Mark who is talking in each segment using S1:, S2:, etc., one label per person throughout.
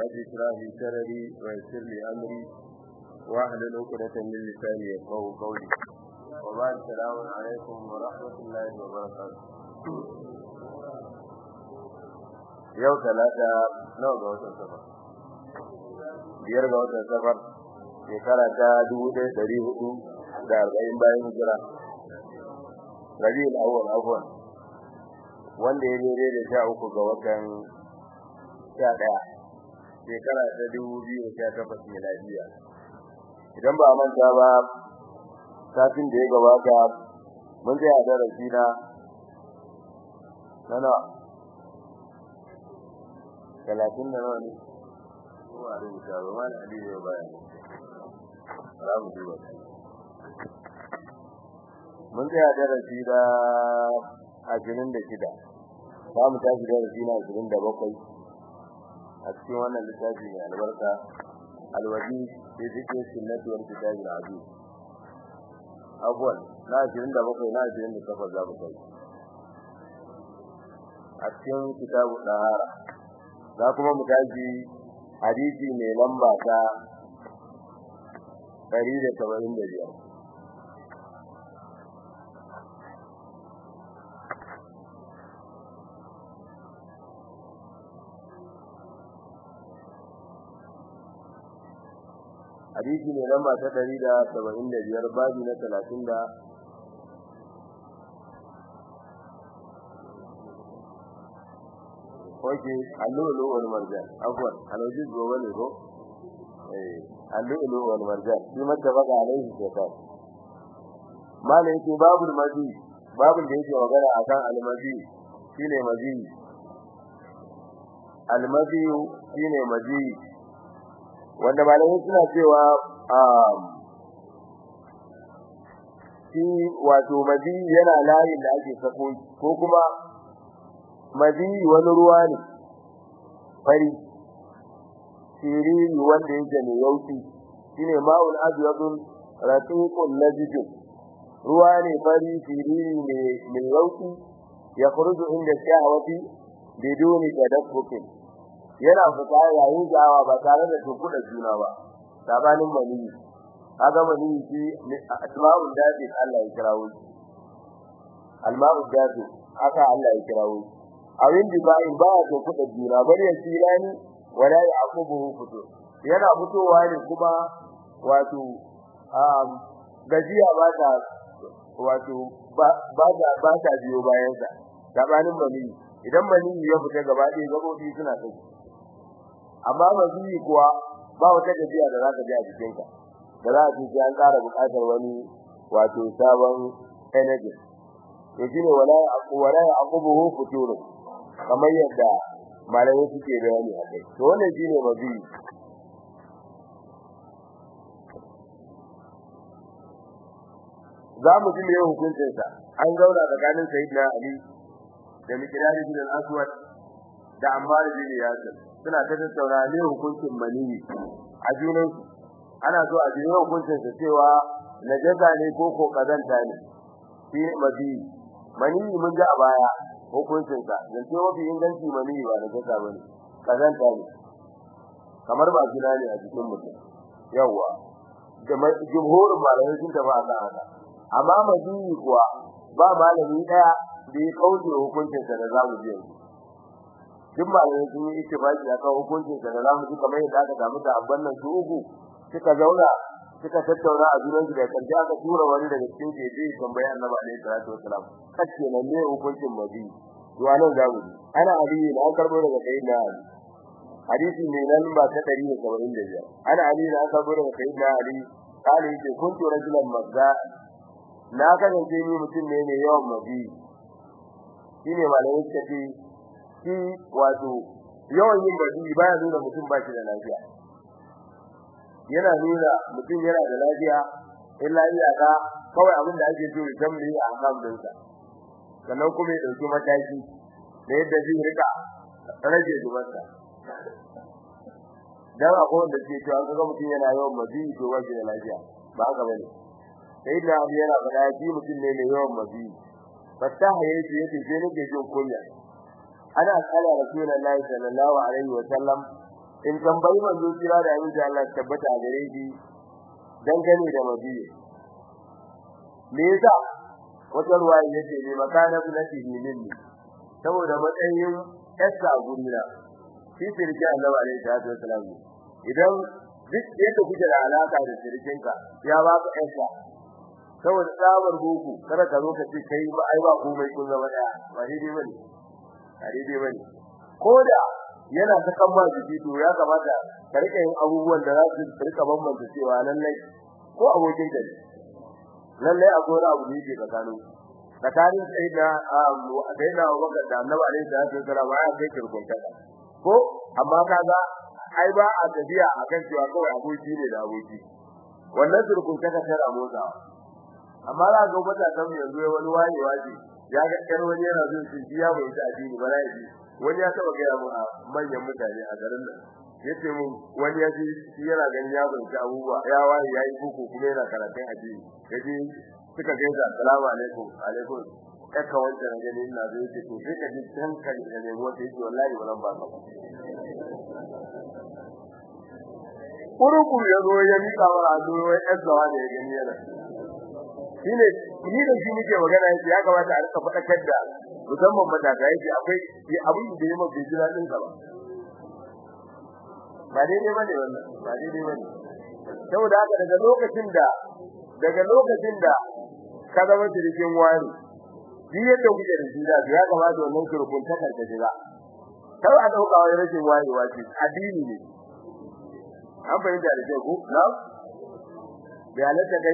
S1: رب اشرح لي صدري ويسر لي امري واحلل عقدة من لساني يفقهوا قولي وبعد السلام عليكم ورحمة الله وبركاته yau talata nawa ga watan safar biyar ga watan safar shekara ta dubu ɗaya ɗari hudu da arba'in bayan hijira rabiul awwal afwan wanda ya daidai da sha uku ga watan sha ɗaya shekara ta dubu biyu sha takwas miladiya idan ba a manta ba satin da ya gabata mun tsaya a darasi na na nawa talatin da nawa ne ko a rubuta ba ma da aliyu ya bayan za mu duba mun tsaya darasi da ashirin da shida za mu tashi darasi na ashirin da bakwai a cikin wannan littafi mai albarka alwaji fi zikin sunnati wal kitabil aziz abuwan na ashirin da bakwai na ashirin da takwas za mu kai a cikin kitabu ɗahara za kuma mu tashi hadisi mai lamba ta ɗari da saba'in da biyar hadisi mai lamba ta ɗari da saba'in da biyar babi na talatin da Oke, allulu wal marjan. Afwan, alwaji gobe ne ko? Eh, allulu wal marjan. Shi mata baka alaihi shaytan. Malai yake babu mazi, babun da yake magana akan almazi shine mazi. Almazi shine mazi. Wanda malai suna cewa um shi wato mazi yana layin da ake sako ko kuma madi wani ruwa ne fari siriri wanda yake mai yauki shine ma'ul abyadun raqiqun najid ruwa ne fari siriri mai yauki ya khuruju inda shahawati biduni tadaffukin yana fita yayin jawa ba tare da tukuda juna ba sabanin mani kaga mani shi asma'ul dadi Allah ya kirawo alma'ul dadi haka Allah ya kirawo abin da ba in ba to kuɗa juna bari ya tsira ni wala ya akubu fito yana fitowa ne kuma wato um gajiya ba ta wato ba ta ba ta biyo bayan sa gabanin mani idan mani ya fita gaba ɗaya gabobi suna kai amma mani kuwa ba wata gajiya da za ka ji a jikin ka da za a ce an ƙara buƙatar wani wato sabon energy to shine wala wala ya akubu fituru kamar yadda malamai suke bayani a kai to wannan shine mazi za mu ji meye hukuncin sa an zauna tsakanin sayyidina ali da miqdad bin al-aswad da ammar bin yasir suna ta tattauna ne hukuncin manini a junan ana so a ji hukuncin sa cewa najasa ne ko ko kazanta ne shi mazi manini mun ga a baya hukuncinsa dan ce mafi inganci mani ba da gasa bane kazanta ne kamar ba gina ne a cikin mutum yawa da jumhurin malamai sun tafi akan haka amma madini kuwa ba malami daya da ya kauce hukuncinsa da zamu ji yanzu duk malamai sun yi ittifaqi akan hukuncinsa da zamu ji kamar yadda aka samu da abban nan su uku suka zauna suka tattauna a junan su da kanta aka tura wani daga cikin jeje tambayi Annabi alaihi salatu wasalam kace nan ne hukuncin mabi to anan zamu ana ali ne an karbo daga sayyidina ali hadisi ne nan ba ta 175 ana ali ne an karbo daga sayyidina ali kale yake kuntu rajulan mazza na kasance ni mutum ne mai yawan mabi shine malamin kace shi wato yawan yin mabi baya nuna mutum ba shi da lafiya yana nuna mutum yana da lafiya illa iyaka kawai abin da ake so ya tambaye a kan dinsa sannan kuma ya dauki mataki da yadda zai rika rage zubarsa dan akwai wanda ke cewa kaga mutum yana yawan mazi to waje da lafiya ba haka bane sai da abu yana faɗa ji mutum ne mai yawan mazi fasaha yace yace sai nake jin kunya ana kala rasulullahi sallallahu alaihi wa sallam in tambayi manzo kira da yin da Allah tabbata a gare shi dangane da madina me yasa wata ruwaya yace ne makana bulatihi minni saboda matsayin yasa gurina shi sirki Allah alaihi salatu wasalam idan duk yadda kuke da alaka da sirkinka ya ba ka yasa saboda tsabar boko kada ka zo ka ce kai ba ai ba komai kun zama daya ba daidai bane ba daidai bane koda yana ta kan ma jiki to ya kamata ka rika yin abubuwan da za su rika bambanta cewa lallai ko abokin ka ne lallai akwai wani abu da yake tsakanin tsakanin sai da sai da Abubakar da Annabi alaihi salatu wasallam ya kai kirkunta ko amma kaga ai ba a tafiya akan cewa kawai aboki ne da aboki wannan kirkunta ka tara motsa amma za ga mata kan yanzu wani wayewa ce ya ga kar wani yana zuwa shi ya bai ta addini ba rai wani ya taba ga mu a manyan mutane a garin nan yace mun wani ya ji shi yana ganin ya bai ta abubuwa ya waye yayi boko kuma yana karatun addini yaji suka ga da assalamu alaikum alaikum kaka wanda na gani ina zai ce to sai ka ji san kan da ne wata yake wallahi wannan ba ka Kuruku ya zo ya mika wa ado wai azzawa da ya gani yana shine ni da shi muke magana yake ya kamata a rika fadakar da musamman matasa yake akwai abin da yayi mafi jira din ka ba ba daidai bane wannan ba daidai bane saboda haka daga lokacin da daga lokacin da ka zama cikin wani shi yadda kuke da shi da ya kamata wannan kurkun ta karka jira kar a dauka wai rashin wayewa ce addini ne an fahimta da ke ku na da halatta kai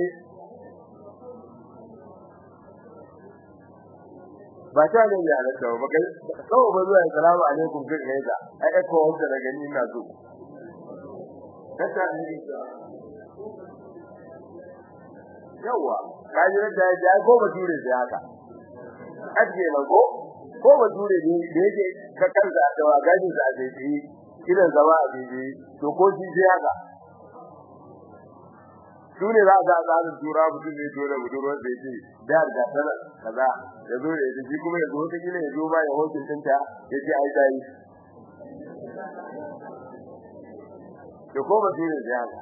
S1: ba ta ne ya halatta ba kai kawai ba zuwa assalamu alaikum kai kai da ai ko wanda da gani ina so kasa ne yawa kaji da ya ko ba ture da haka aje na ko ko ba ture ne da yake ka kanza da wagajin sa sai yi kiran zama a bibi to ko shi sai haka sune za ga tsarin tura mutum ne dole budurwar da yake da da sana kaza ya zo da shi kuma ya zo ta gina ya zo ba ya hokin tinta ya ce ai dai to ko ba ture da haka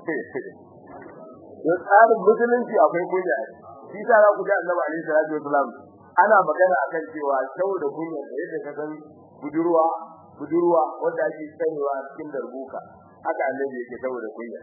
S1: to tsarin musulunci akwai kunya shi ta za ku ji annabi alaihi salatu wasalam ana magana akan cewa saboda kunya da yadda ka san budurwa budurwa wanda ake tsarewa cikin darbuka haka annabi yake saboda kunya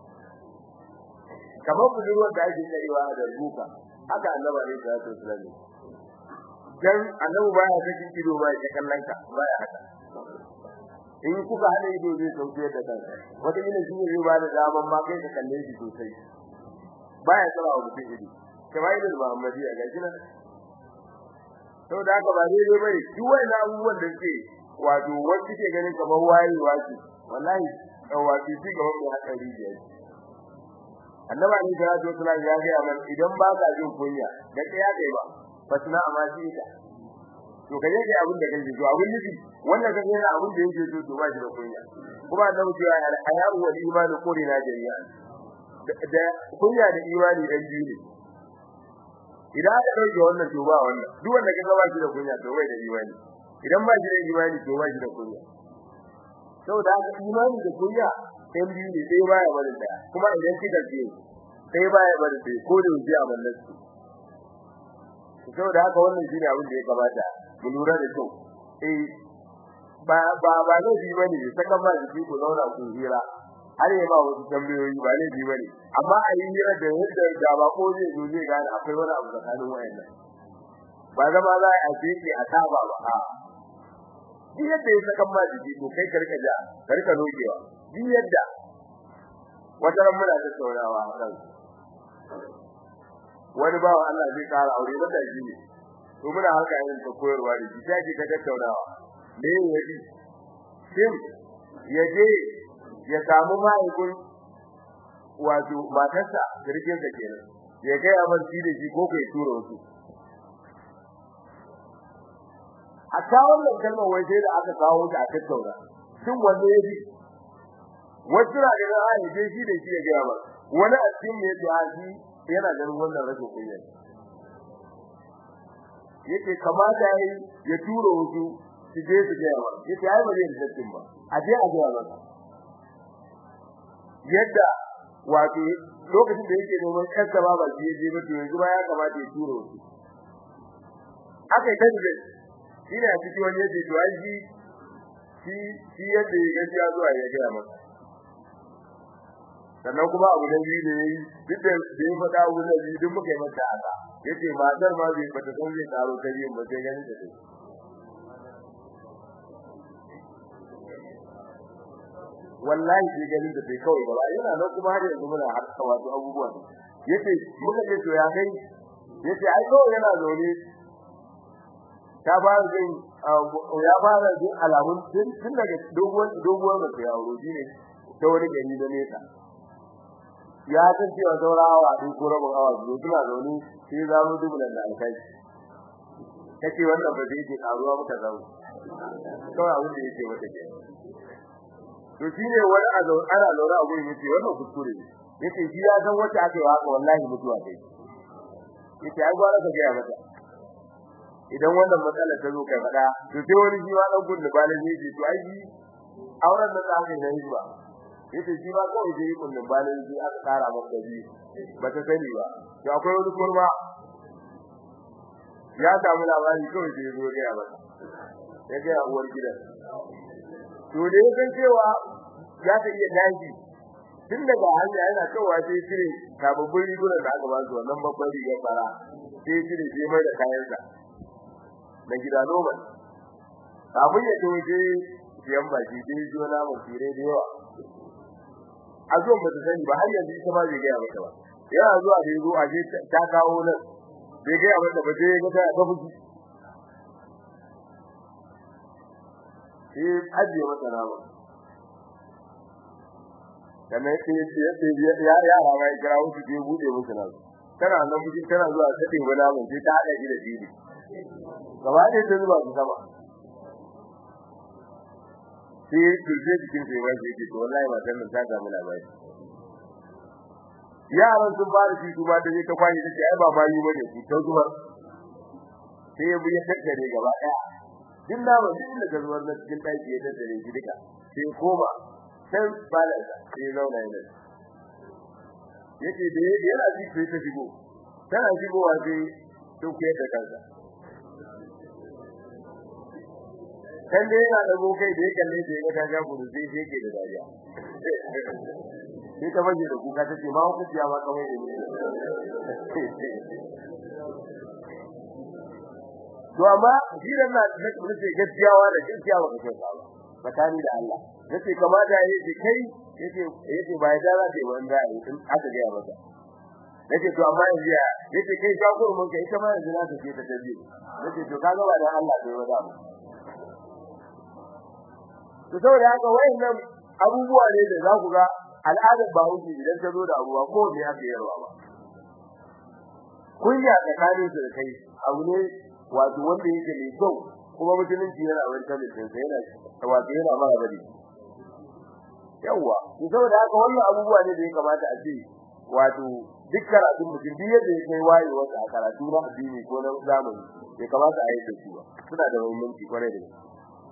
S1: kamar budurwar da ake tsarewa a darbuka haka annabi alaihi salatu wasalam dan annabi baya cikin ido ba ya kallon ka baya haka in kuka hada ido zai sauke da kanka wata ina shi ne ba da daman ma kai ka kalle shi sosai baya tsara wa mutum ido kamailul muhammadiya ga shi nan to da haka ba daidai bane duk wannan abubuwan da ke wato wanda ke ganin kamar wayewa ce wallahi wato shi ga wannan hadari ne annabi ne da wato sallallahu ya ga man idan ba ka jin kunya da kai kai ba fasna amma shi ka to kaje ga abin da kake so abin nufi wannan kaje ga abin da yake so to ba shi da kunya kuma annabi ce al-haya'u wal iman qurina jami'an da kunya da imani dan biyu ne idan aka dauke wannan to ba wannan duk wanda kaga ba shi da kunya to bai da imani idan ba shi da imani to ba shi da kunya saboda haka imani da kunya ɗan biyu ne sai baya bari daya kuma idan kika ce sai baya bari sai ko da wuce a ballan su saboda haka wannan shine abin da ya kamata mu lura da kyau eh ba ba ba ne bi bane saka ma jiki ku zauna ku hira har ya ba wasu tambayoyi ba ne bi bane amma a yi hira da yadda da ba ko zai zo zai gane akwai wani abu tsakanin wayannan ba zama za a yi a saba ba a duk yadda ya saka ma jiki to kai ka rika ja ka rika nokewa duk yadda wata ran muna da saurawa kan wani bawa Allah zai kara aure wanda shi ne to muna harka yin ta koyarwa da shi sai ka tattaunawa me yaji shin yaje ya samu ma'aikun wato matarsa kirkin sa kenan ya ga yaman shi da shi ko kai tura wasu a kawo wannan kalmar wai sai da aka kawo ta a tattauna shin wanne yaji wasu na ganin a yaje shi da shi ya ga yaman wani a cikin ne to shi yana ganin wannan rashin kunya yake kamata yayi ya tura wasu su je su ga yaman yake ai ba zai da ba a je a ga yaman yadda wato lokacin da yake neman kansa ba ba je je ba to yanzu ba ya kamata ya turo shi aka yi tajibe shi ne a cikin wani yace to ai shi shi shi yadda ya gaskiya zuwa ya ga masa sannan kuma abu da biyu da yayi duk da da ya faɗa abu da biyu duk muka yi mata haka yace matar ma bai fata san zai karo ta biyu ba sai ganin ta wallahi sai ganin da bai kawai ba yana nan kuma har yanzu muna harka wato abubuwan yace muka ce to ya kai yace ai kawai yana zaune ta fara jin ya fara jin alamun tun daga doguwar doguwar da ya auro shine ta wani gari da nesa ya san cewa saura awa ɗin ko rabin awa biyu suna zaune sai za mu dubulan da alkai kace wannan ba zai ke karuwa muka zaune kawai abin da yake mata ke to shine wani a zaune ana lura a gurin yace wannan kuskure ne yace shi ya san wacce aka yi haka wallahi mutuwa kai yace ai gwara ka gaya mata idan wannan matsalar ta zo kai fada to sai wani shi ma dan gudu balin yace to ai auren da ta kai nayi ba yace shi ma kawai sai kullun balin shi aka tsara masa biyu ba ta sani ba to akwai wani kurma ya samu labari kawai sai zo ga mata ya ga uwar gidan to da ya san cewa ya ta iya daji tun daga hanya yana cewa sai cire sababbin rigunan da aka ba su wannan babban rigar fara sai cire sai mai da kayansa na gida normal kafin ya to je siyan baki sai ji wani abu tire da yawa a zuwan ba ta sani ba har yanzu ita ma bai gaya mata ba yana zuwa da yazo a je ta kawo nan bai gaya mata ba sai ga ta fuki sai ajiye mata nama kamar sai ya ce ya yara ma ya kira wuce je bude musu nan tana nan miji tana zuwa ta dinga namun sai ta hada shi da dini gaba ɗaya ta zuba su sama sai turje jikin sai ba shi yake to wallahi ba san ta samu labari yaran sun fara shi duba da ta kwani take ai ba bayi bane ku ta zuwa sai ya buya tattare gaba ɗaya din da ba din da zuwar na cikin daki ya tattare shi duka sai koma sai bala sai zauna yana yake da yana ji sai ta shigo tana shigowa sai to ke da kansa kan da yana da kai da yake kalle da ya ga gudu sai sai yake da dariya sai ta baje da kuka tace ma ku ciya ma kawai da ni to amma jiran na da kuma ce gaskiyawa da gaskiyawa ka kyauta ba tsakani da Allah yace kamata yace kai yace yace ba ya da ce wanda ai in aka ga maka yace to amma yanzu ya yace kai ka mun kai ita ma yanzu na ta ce ta tabi yace to kaga ba da Allah bai wada mu to saboda haka wayannan abubuwa ne da za ku ga al'adar bahaushe idan ta zo da abuwa ko me aka yarwa ba kunya tsakanin su da kai abu ne wato wanda yake mai kyau kuma musulunci yana wancan da sai yana wato yana mara bari yawa to saboda haka wannan abubuwa ne da ya kamata a ce wato duk karatun mutum duk yadda ya kai waye wata a karatu na addini ko na zamani ya kamata a yi da su suna da muhimmanci kwarai da gaske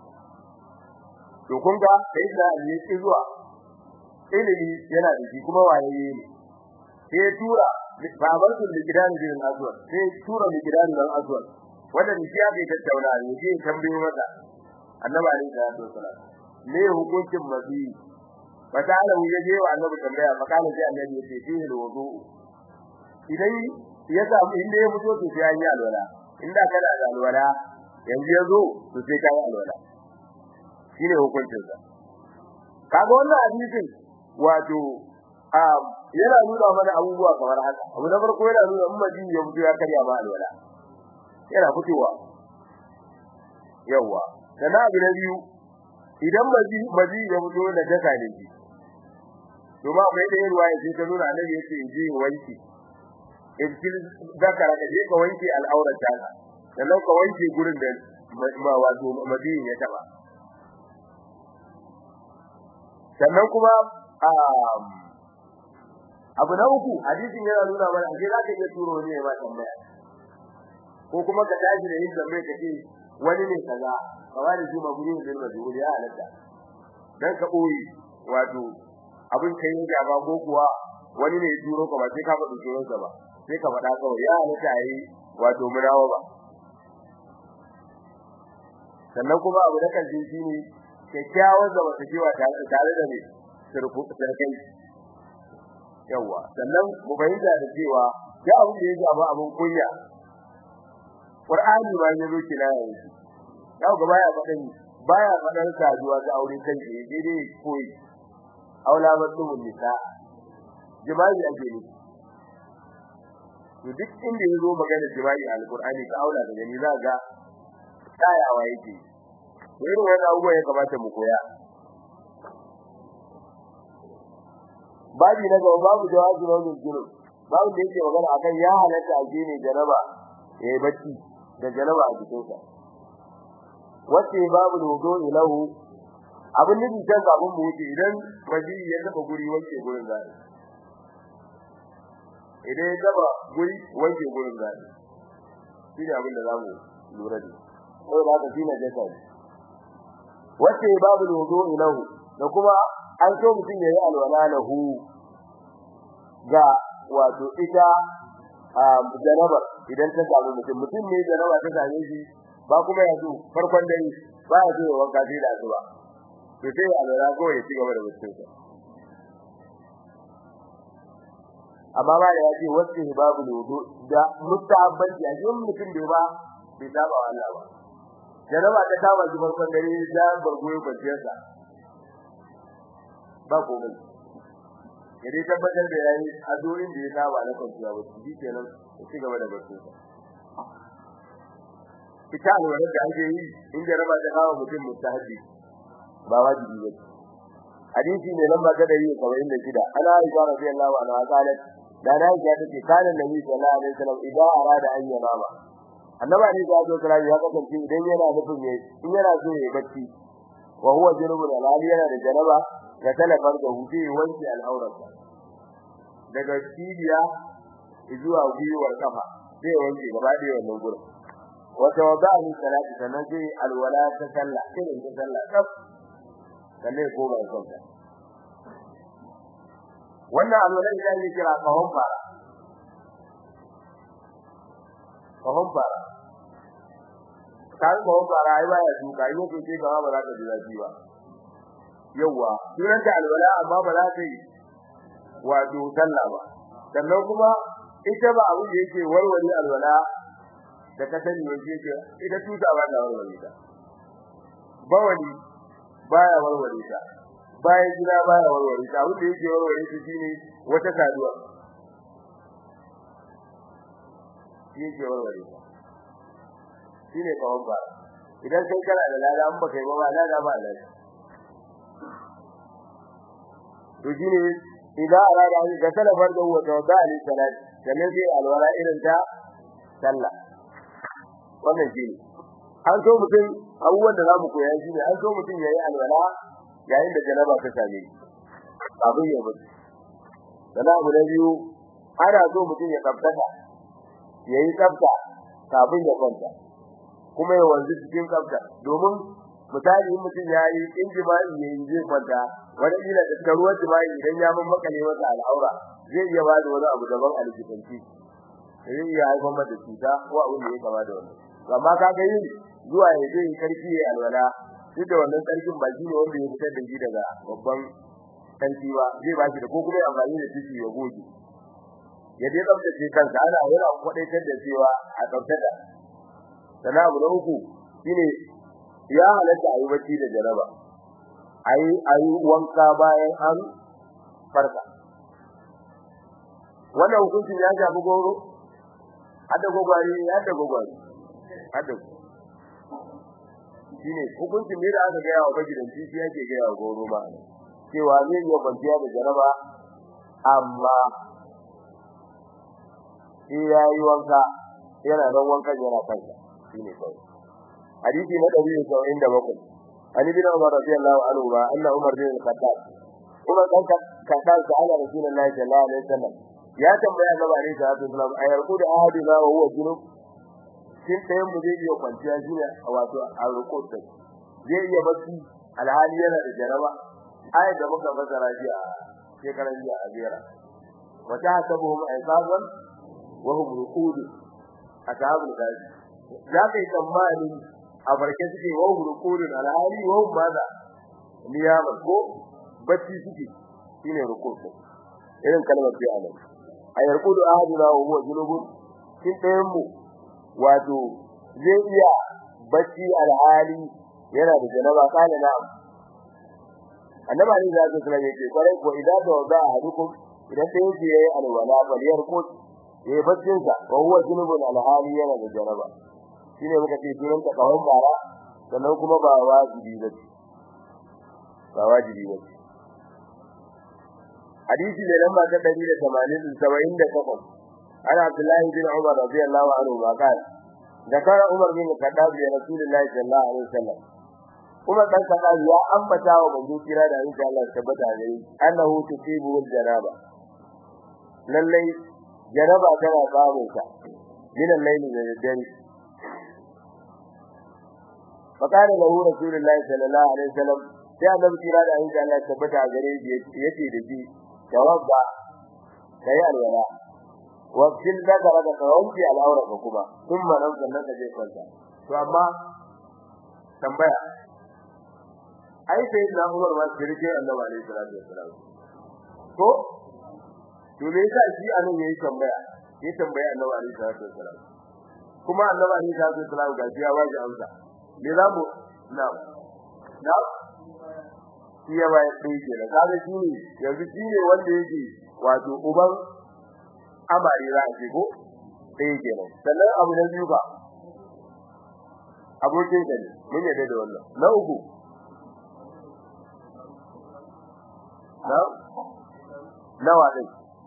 S1: to kun ga sai da ne ki zuwa ilimi yana da shi kuma waye ne sai tura babarku da gidan gidan azwar sai tura da gidan gidan azwar wanda ni ya bai tattauna ne je tambaye mata annabi alaihi salatu wasalam me hukuncin mazi fatala ya je wa annabi tambaya fakala sai annabi ya ce fihi alwudu idan ya samu inda ya fito to sai yi alwala inda kana da alwala yanzu ya zo to sai kai alwala shine hukuncin sa kaga wannan hadisin wato yana nuna mana abubuwa kamar haka abu na farko yana nuna in maji ya fito ya karya ma alwala yana fitowa yawa sana abu na biyu idan maji maji ya fito da daka ne shi to ma mai da ruwa ya ta nuna annabi yace in ji wanki in kin zakara da ka wanki al'aurar ta sannan ka wanke gurin da ma wato maji ya taba sannan kuma abu na uku hadisin yana nuna mana ashe za ka iya turo ne ma tambaya ko kuma ka tashi da yin tambaya ka ce wani ne kaza ka wani shi maguri ne da majhul ya halatta dan ka boye wato abin kai ya ba ko kuwa wani ne ya turo ka ba sai ka faɗi sunansa ba sai ka faɗa kawai ya halatta yi wato murawa ba sannan kuma abu da kan shi ne kyakkyawar da wata kewa tare da ne sarkai yawa sannan mu fahimta da cewa ya abin da ya zama abin kunya Qur'ani ba ya zo kina yanzu ya ga baya faɗin baya faɗan saduwa ga aure kan shi daidai koyi aula mutum nisa jima'i ake ne to duk inda yazo magana jima'i alqur'ani ka aula da gani za ga tsayawa yake to irin wannan abubuwa ya kamata mu koya babi na gaba babu jawabi na wannan jiro babu da yake magana akan ya halatta a ne jaraba yayi bacci da jaraba a jikinsa wace babu wudu'i lahu abin da kan kafin mu wuce idan waji ya taba guri wanke gurin zai idan ya taba guri wanke gurin zai shi ne abin da zamu lura da ko da ka shine da kai wace babu wudu'i lahu da kuma an so mutum yayi alwala lahu ga wato ita jaraba idan ta samu mutum mutum ne jaraba ta same shi ba kuma yanzu farkon dare ba ya zo wanka sai da asuba to sai alwala ko ya ci gaba da mutunta amma ba da yace wasu babu wudu da mustahabbanci a yin mutum da ba bai saba wa Allah ba jaraba ta kama shi farkon dare da bargoyo kwanciyarsa ba komai ya dai tabbatar da yayi adorin da ya saba na kwanciya ba shi kenan ya ci gaba da mutunta ita alwala da ake yi in jaraba ta kama mutum mustahabi ba wajibi ba hadisi ne lamba ta da yi kamar inda shida ana aisha radiyallahu anha qalat da na aisha take kana nabi sallallahu alaihi wasallam idan arada an yi mama annabi ne ya zo kira ya kasance idan yana nufin ne in yana so ya bacci wa huwa junubun alali yana da janaba ya talafar da hudu wanki al'aurarsa daga cibiya zuwa gwiwar kafa sai wanke gaba da wannan gurin wata wada'ani salati sannan sai alwala ta sallah sai ta sallah kaf sannan ko ba kanta wannan alwala da yake kira kahon fara kahon fara kan kahon fara ai baya duka yau ko ce gaba ba za ka ji zafi ba yawa duran da alwala amma ba za ta yi wato sallah ba sannan kuma ita ba abin da yake warware alwala da ka sani wanda yake ita tuta ba ta warware ta bawani baya warware ta bayan gida baya warware ta abin da yake warware ta shine wata saduwa yake warware ta shine kawon ba idan sai kana da lada an baka yi ba lada ba lada to shine idan arada an ga talafar da wata da ali salat sannan sai alwala irin ta sallah wannan shine an so mutum abubuwan da zamu koya shine an so mutum yayi alwala yayin da janaba ta same shi abin ya mutu dan abu na biyu ana so mutum ya tsafta yayi tsafta kafin ya kwanta kuma ya wanzu cikin tsafta domin misali in mutum yayi injima'i ne zai kwanta wani ila da ruwan jima'i idan ya mun makale masa al'aura zai iya ba da wani abu daban a likitanci zai iya haifar mata cuta ko abin da ya kama da wannan amma kaga yin zuwa ya je karfi ya alwala duk da wannan karfin ba shi ne wanda ya fitar da shi daga babban karfi ba zai ba shi da ko kuma ya amfani da tissue ya goge ya dai tsaftace kansa ana yana kwadaitar da cewa a tsaftada sana abu na uku shine ya halatta a yi bacci da jaraba ayi ayi wanka bayan an farka wannan hukuncin ya shafi goro hada gogwari hada gogwari hada shine hukuncin ne da aka ga yawa magidanci shi yake ga yawa goro ba cewa zai yi kwanciya da jaraba amma shi yayi wanka yana nan wankan yana kansa shine kawai hadisi na 177 Ali bin Umar radiyallahu anhu ba anna Umar bin Khattab kuma dan Khattab ta ala Rasulullahi sallallahu alaihi wasallam ya tambaya gaba ne da Abu Salam ayar ku da ahadi ba huwa junub shin tayin mu zai iya kwanciya shine wato a rukun sai zai iya bacci alhali yana da jaraba ayat da muka fasara shi a shekaran jiya a ziyara wa tahsabuhum ayqaban wa hum ruqud ashabul kafi za ka yi tsammani a farke suke wa hum ruqud alhali wa hum maza niyama ko bacci suke shine ruqud irin kalmar fi anan ayarqudu ahaduna wa huwa junubun kin ɗayan mu wato zai iya bacci alhali yana da janaba kana na annaba ne zai tsara yake kwarai ko idan da wada hadukum idan sai yake yayi alwala baliyar ko yayi baccin sa wa huwa junubun alhali yana da janaba shine muka ce sunan ta kawai bara sannan kuma ba wajibi ba ba wajibi ba hadisi ne lamba ta 178 ana Abdullahi bin Umar radiyallahu anhu ba kana ذكر عمر بن الخطاب لرسول الله صلى الله عليه وسلم Umar dan Khattab ya ambata wa manzo kira da insha Allah tabbata gare annahu tusibu janaba lallai janaba tana samun sa min al-layli da dare fakana lahu rasulullahi sallallahu alaihi wasallam sai annabi kira da insha Allah tabbata gare yace da shi tawabba kai alwala wa fil zakara da kawai al'aura kuma kuma nan sannan da zai kwanta to amma tambaya ai sai na Umar ma shirke Annabi alaihi salatu wassalam to to me yasa shi anan yayi tambaya ya tambaya Annabi alaihi salatu wassalam kuma Annabi alaihi salatu wassalam ga ya waje amsa me za mu na na shi ya bai sai ke da kaga shi ne yanzu shi ne wanda yake wato uban amare za a ce ko sai ke nan sannan abu na biyu ba abokin ka ne mun yadda da wannan na uku na nawa din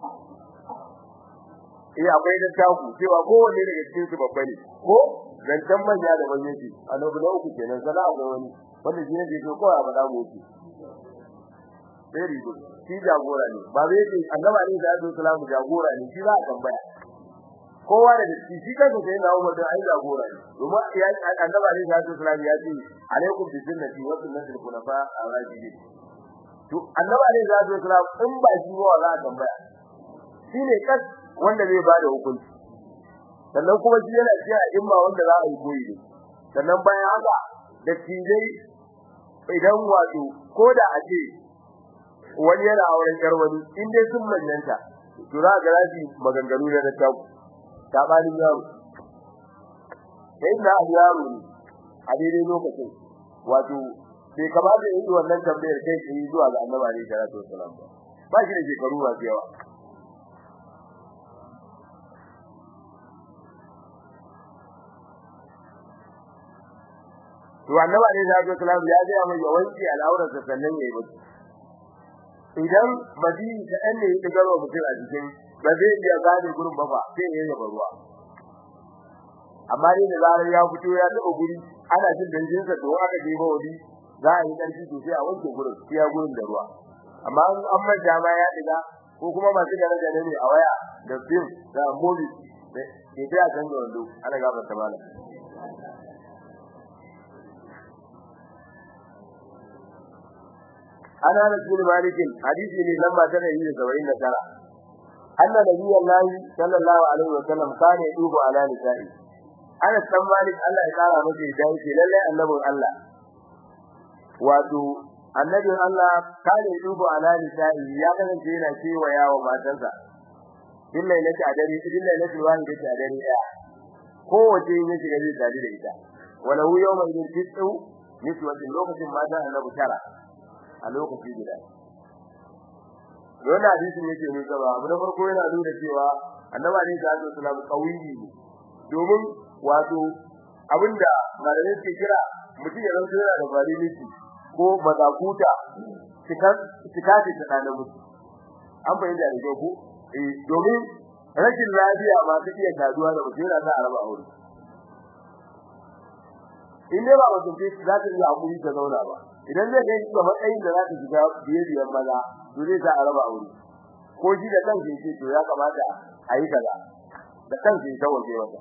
S1: eh akwai da taku cewa kowanne daga cikin su babba ne ko zancan manya da manya ce annabi na uku kenan sana ga wani wanda shi ne ke so kawai a faɗa mu ce very good shi jagora ne ba zai ce annabi ne da Abdul Salam jagora ne shi za a tambaya kowa da shi shi kansa sai na Umar da ai jagora ne kuma ya annabi ne da Abdul Salam ya ce alaikum bi sunnati wa sunnati al-khulafa ar-rashidin to annabi ne da Abdul Salam in ba shi ba za a tambaya shi ne kas wanda zai ba da hukunci sannan kuma shi yana cewa imma wanda za a yi koyi ne sannan bayan haka da tijai idan wato ko da a ce wani yana auren yar wani in dai sun manyanta to za ga rafi maganganu da ta tabanin yaro sai na yaro ne a daidai lokacin wato bai kamata yi wannan tambayar kai sai zuwa ga annabi alaihi salatu wasalam ba shi da shekaru ba yawa to annabi alaihi salatu wasalam ya ga mai yawanci al'aurar sa sannan yayi bacci idan madini ta ɗan ne ya garo mutum a jikin ba zai iya gane gurin ba ba sai ya yaba ruwa amma dai da zarar ya fito ya taɓa guri ana jin danjin sa to aka je ba wani za a yi ƙarfi to sai a wanke gurin sai ya gurin da ruwa amma an manja ma ya diga ko kuma masu gane gane ne a waya da film da movie ke sai a canza wando ana gaba ta malam ana rasul malikin hadisi ne lamba ta 179 anna nabiyullahi sallallahu alaihi wa sallam kana yubu ala nisa'i ana san malik Allah ya kara masa idan ce lalle annabin Allah wato annabin Allah kana yubu ala nisa'i ya kasance yana cewa yawo matansa billahi lati adari billahi lati wani da ta adari daya kowace yin shiga zai tare da ita wala hu yawma idin tisu niswatin lokacin mata annabi tara a lokaci guda wannan hadisin yake ne gaba abu na farko yana nuna cewa annabi ne da Allah sallallahu alaihi ne domin wato abinda malamai ke kira mutum ya zama yana da validity ko mazakuta cikan cikati ta da mutum an bayyana da ko eh domin rashin lafiya ma ta iya taduwa da mutum yana da araba aure in dai ba mutum ce za ta iya hakuri ta zauna ba idan zai kai ga matsayin da za ta shiga biye biyan maza to zai ta araba aure ko shi da kansa yake to ya kamata a yi kaza da kansa ya tawaje masa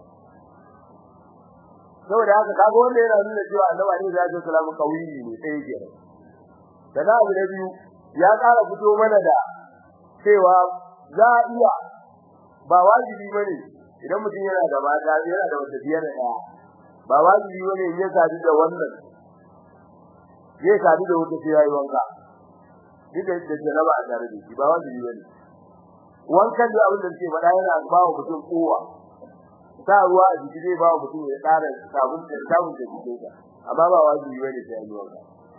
S1: saboda haka kaga wanda yana nuna cewa annabi ne ya salamu kawili ne sai yake da na abu da biyu ya ƙara fito mana da cewa za a iya ba wajibi bane idan mutum yana da mata yana da wata biyar da ba wajibi bane in ya sadu da wannan zai sadu da wata sai yayi wanka duk da janaba a tare da shi ba wajibi bane wankan da abin da ke faɗa yana ba wa mutum kowa sa ruwa a jiki zai ba wa mutum ya ƙara sabon da sabon da jikinsa amma ba wajibi bane sai yayi wanka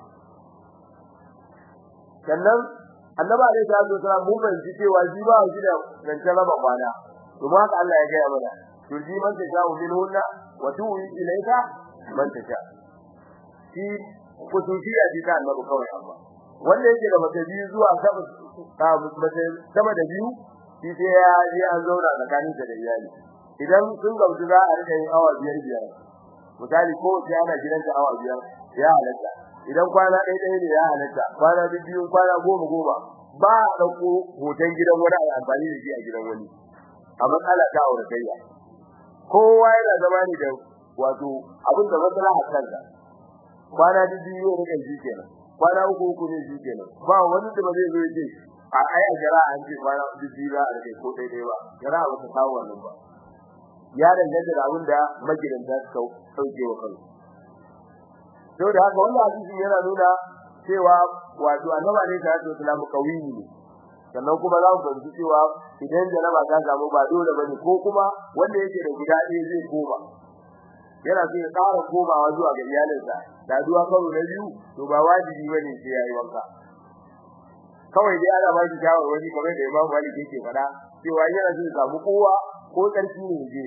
S1: sannan annabi alaihi salatu wasallam mun fahimci cewa shi ba shi da zancen raba kwana kuma haka Allah ya gaya mana turji man tasha min hunna wa tuwi ilayka man tasha shi kusuciya ji ta annabi kawai amma wanda yake da mace biyu zuwa sama ta mace sama da biyu shi sai ya je an zauna tsakanin da iyali idan sun gamsu za a rika yin awa biyar biyar misali ko sai ana gidanta awa biyar ya halatta idan kwana ɗaya ɗaya ne ya halatta kwana biyu kwana goma goma ba a ɗauko hoton gidan wani a amfani da shi a gidan wani a matsala ta auratayya kowa yana zama ne da wato abin da matsala a kansa kwana biyu ne rika shi kenan kwana uku uku ne shi kenan ba wani da ba zai zo yake a aya jara an ce kwana biyu za a rike ko daidai ba jara ba ta kawo wannan ba ya danganta da abin da magidanta suka sauke wa kansu to da haka wannan hadisi yana nuna cewa wato annabi ne ta ce islamu kawiyi ne sannan kuma za mu fahimci cewa idan jaraba ta samu ba dole bane ko kuma wanda yake da guda ɗaya zai koma yana so ya ƙara komawa zuwa ga iyalinsa da duwa karo na biyu to ba wajibi bane sai yayi wanka kawai dai ana ba shi shawarwari kamar da Imam Malik yake faɗa cewa yana so ya samu kowa ko tsarki ne je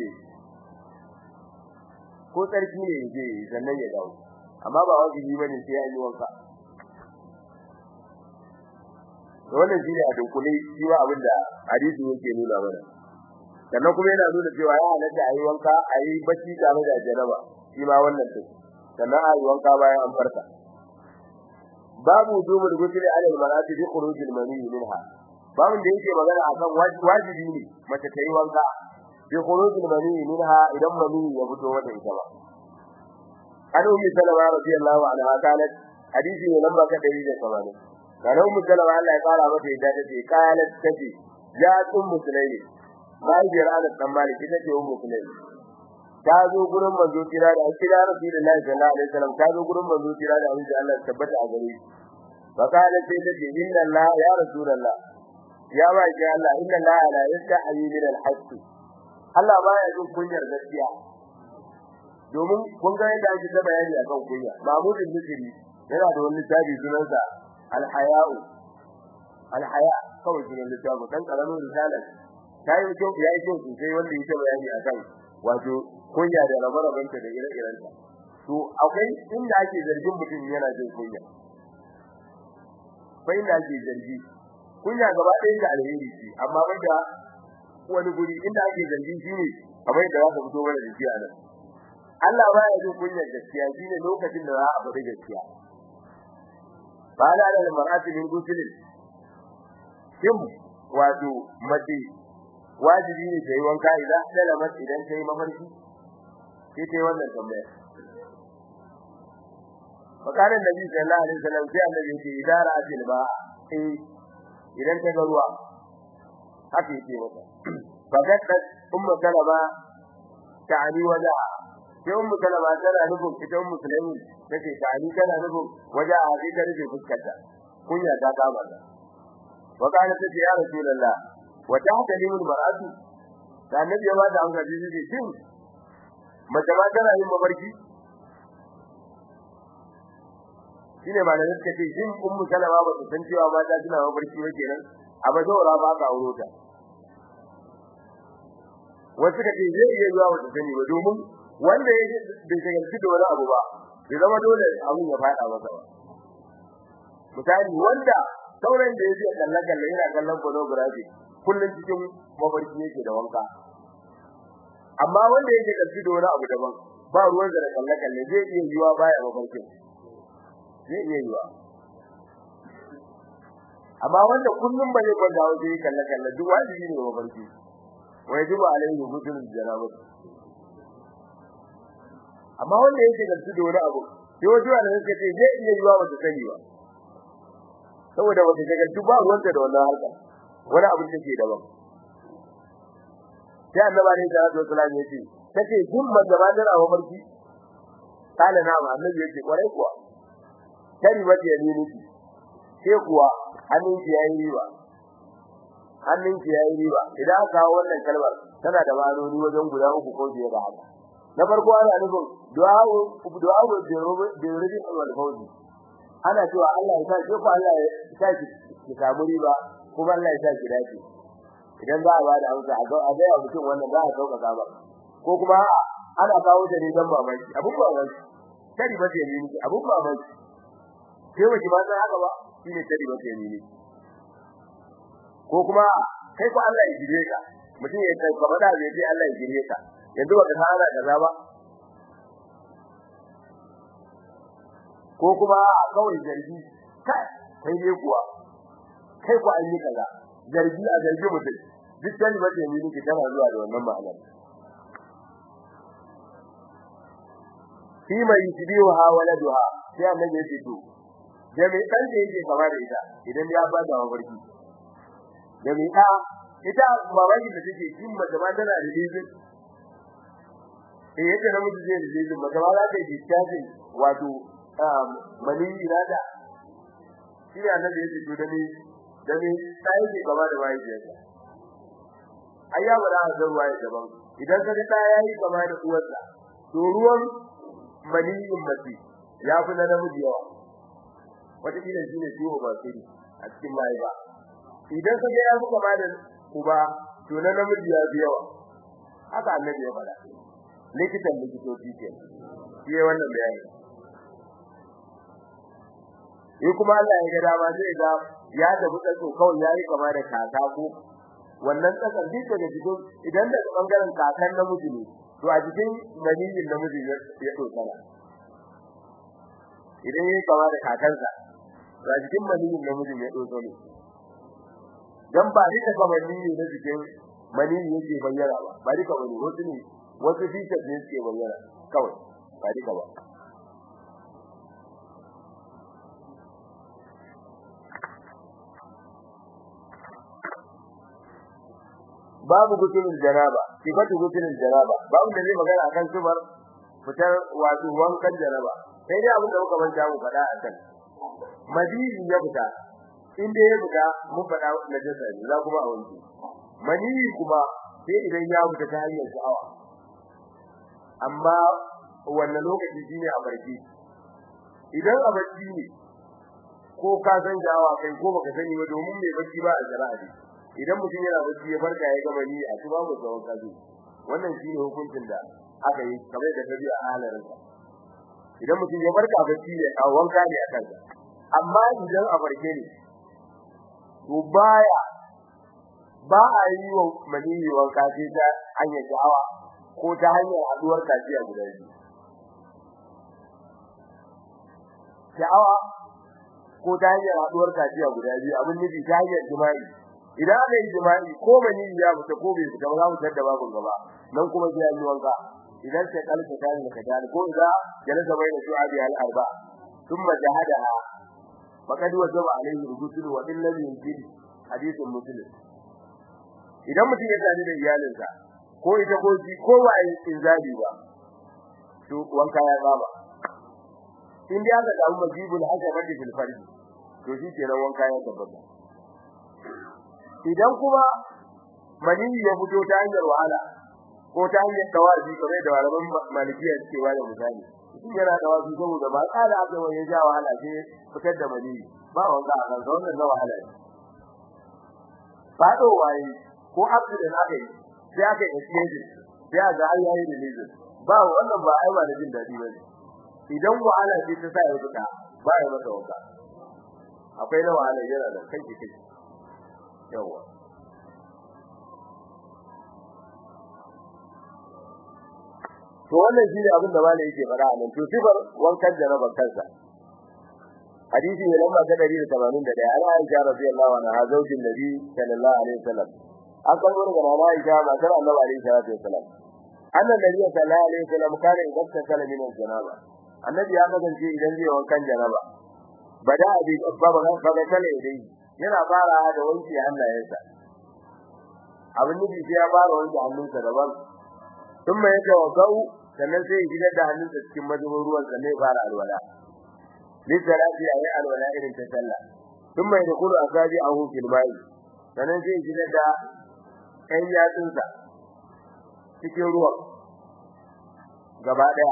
S1: ko tsarki ne je sannan ya dawo amma ba wajibi bane sai ya yi wanka wannan shine a dunkule shi wa abinda hadisi yake nuna mana sannan kuma yana nuna cewa ya halatta a yi wanka a yi bacci tare da jaraba shi ma wannan din sannan a yi wanka bayan an farka babu dumul gusul ala al-marati bi khuruj al-mani minha babu da yake magana akan wajibi ne mace ta yi wanka bi khuruj al-mani minha idan mani ya fito wata ita ba an ummi salama radiyallahu anha qalat hadisi ne lamba ka 180 kana ummi salama Allah ya fara mata yadda take qalat tace ya ummu sulaimi mahaifiyar Anas dan Malik ita ce ummu sulaimi ta zo gurin manzo kira da kira Rasulullahi sallallahu alaihi wasallam ta zo gurin manzo kira da Allah Allah tabbata a gare shi fa qalat sai tace inna Allah ya rasulullah ya ba ki Allah inna Allah la yastahi min al-haqq Allah baya jin kunyar gaskiya domin kun ga yadda ake ta bayani akan kunya Mahmud al-Misri yana da wani tabi sunansa al-haya'u al-haya kawai sunan littafi dan karamin risalar tayi kyau yayi kyau sosai wanda yake bayani akan wato kunya da rabarabanta da ire-irenta to akwai inda ake zargin mutum yana jin kunya bai da ake zargi kunya gaba ɗaya da alheri ce amma banda wani guri inda ake zargi shine kamar da za ka fito mana da shi a nan Allah baya jin kunyar gaskiya shine lokacin da za a faɗi gaskiya bala da mar'ati min gusulin shin wato mace wajibi ne ta yi wanka idan salamat idan ta yi mafarki sai ta yi wannan tambaya فقال النبي صلى الله عليه وسلم sai annabi ce idan ra'atil ba eh idan ta ga ruwa haka yake mata fakat ummu kalama ta'ani waja sai ummu kalama tana nufin ita ummu sulaimin take ta'ani tana nufin waja a sai ta rufe fuskarta kunya ta kama ta wa kana ta ce ya rasulullah wa ta'talimu al-mar'atu da annabi ya bada an gaji ce shin mace ma tana yin mafarki shine ba da suka ce shin ummu salama ba ta san cewa mata suna mafarki ba kenan a ba zaura ba ka auro ta wasu ka ce zai iya zuwa wata sani ba domin wanda ya bai shagalci da wani abu ba bai zama dole abun ya fada masa ba misali wanda sauran da yake kallon kallon yana kallon pornography kullun cikin mafarki yake da wanka amma wanda yake kalci da wani abu daban ba ruwan da kallon kallon zai iya yiwa baya mafarkin zai iya yiwa amma wanda kullum ba zai kwanta waje yi kalle kalle duk wajibi ne wa barki wai duba alaihi musulun janabat amma wanda yake da su da wani abu sai wajen wanda suka ce zai iya yiwa wata sani ba saboda wata daga duk ba ruwanta da wannan harka wani abin da ke daban sai annabi ne da Allah sallallahu alaihi wasallam tace kun magabatar a mafarki kana na ma annabi yake kwarai kuwa tari wace ne ne sai kuwa hannun ki yayi riba hannun ki yayi riba idan aka kawo wannan kalmar tana da ma'anoni wajen guda uku ko biyar da haka na farko ana nufin du'a du'a bi rubi wal fawzi ana cewa Allah ya sa ki ko Allah ya sa ki ki samu riba kuma Allah ya sa ki dace idan za a ba da amsa a ga a ga mutum wannan za a sauka ba ko kuma ana kawo ta ne dan mamaki abun mamaki tari ba ce ne abun mamaki sai wace ba sai haka ba shine tari ba ce ne ko kuma kai ko Allah ya jire ka mutum ya kai kamar da zai Allah ya jire ka yanzu ba ka fara kaza ba ko kuma kawai zargi kai kai ne kuwa kai ko an yi kaza zargi a zargi mutum duk tani ba ce ne ki tana zuwa da wannan ma'anar fima yusbiha waladuha sai annabi ya ce to da mai dan da yake kama da ita idan ya ba da mafarki da mai da ita mamaki da take kin mace ma tana da dizin eh yadda namiji zai da dizin mace ma za ta yi tsaji wato mani irada shi ne annabi ya ce to da ni da ni sai ke kama da wai ke ayya ba da zan wai daban idan ka ga yayi kama da uwarsa to ruwan maniyin mace ya fi na namiji yawa wata kila shi ne ciwo ba sirri a cikin mahaifa idan ka ga ya fi kama da uba to na namiji ya fi yawa haka annabi ya faɗa likitan likitoci ke shi ya wannan bayani in kuma Allah ya ga dama zai ga ya tafi tsako kawai ya yi kama da kaka ko wannan tsakar duk daga cikin idan da bangaren kakan namiji ne to a cikin maniyin namiji ya tsokana idan yayi kama da kakansa to a cikin maniyin namiji ya tsokana dan ba duka kama maniyin na cikin maniyin yake bayyana ba ba duka bane wasu ne wasu features ne suke bayyana kawai ba duka ba babu gutunin janaba sifatu gutunin janaba babu da zai magana akan sifar fitar wato wankan janaba sai dai abin da muka manta mu faɗa a kan madini ya fita inda ya fita mun faɗa na jasa ne za kuma a wanke manini kuma sai idan ya fita ta hanyar sha'awa amma wannan lokaci shine a barci idan a barci ne ko ka san sha'awa kai ko baka sani ba domin mai barci ba a shari'a ne idan mutum yana bacci ya farka ya gama ni a tuba mu tsawon kaji wannan shine hukuncin da aka yi kamar da tabi'a halarin sa idan mutum ya farka bacci ne a wanka ne a kansa amma idan a farke ne to baya ba a yi wa maniyi wanka sai ta hanyar sha'awa ko ta hanyar haduwar kaciya guda biyu sha'awa ko ta hanyar haduwar kaciya guda biyu abin nufi ta hanyar jima'i idan aka yi jima'i ko mani ya fita ko bai fita ba za mu tada babu gaba nan kuma sai an yi wanka idan sai kalka ta ne ka dani ko da jalasa bai da shu'abi al arba thumma jahadaha faqad wajaba alayhi rusul wa in lam yunjid hadithun muslim idan mutum ya tani da iyalinsa ko ita ko shi ko ba yi inzabi ba to wanka ya zaba in dai aka samu majibul hasabati fil farji to shi kenan wanka ya tabbata idan kuma maniyi ya fito ta hanyar wahala ko ta hanyar tawazi kamar da malaman malikiya suke ba da misali shi yana tawazi saboda ba tsara aka wani ja wahala sai fitar da maniyi ba wanda a kan wannan na wahala ne fado waye ko accident aka yi sai aka yi exchange sai aka ai yayi release ba wannan ba ai ba da jin dadi bane idan wahala ce ta sa ya fita ba ya masa wanka akwai na wahala yana da kai kai yawa to wannan shine abin da malai yake fara nan to sifar wankan jaraba kansa hadisi ne lamba ta 181 ana Aisha radiyallahu anha zaujin Nabi sallallahu alaihi wasallam an kalmo daga mama Aisha matar Annabi alaihi salatu wasallam annan Nabi sallallahu alaihi wasallam kare idan sala min janaba annabi ya kasance idan zai wankan janaba bada abi babba ga sala dai yana fara da wanki hannayensa abin nufi sai ya fara wanke hannunsa daban thumma yatawaddau sannan sai ya shigar da hannunsa cikin mazubin ruwan sannan ya fara alwala lisalati ayi alwala irin ta sallah thumma yadkhulu asabi'ahu fil ma'i sannan sai ya shigar da ɗan yatsunsa cikin ruwan gaba daya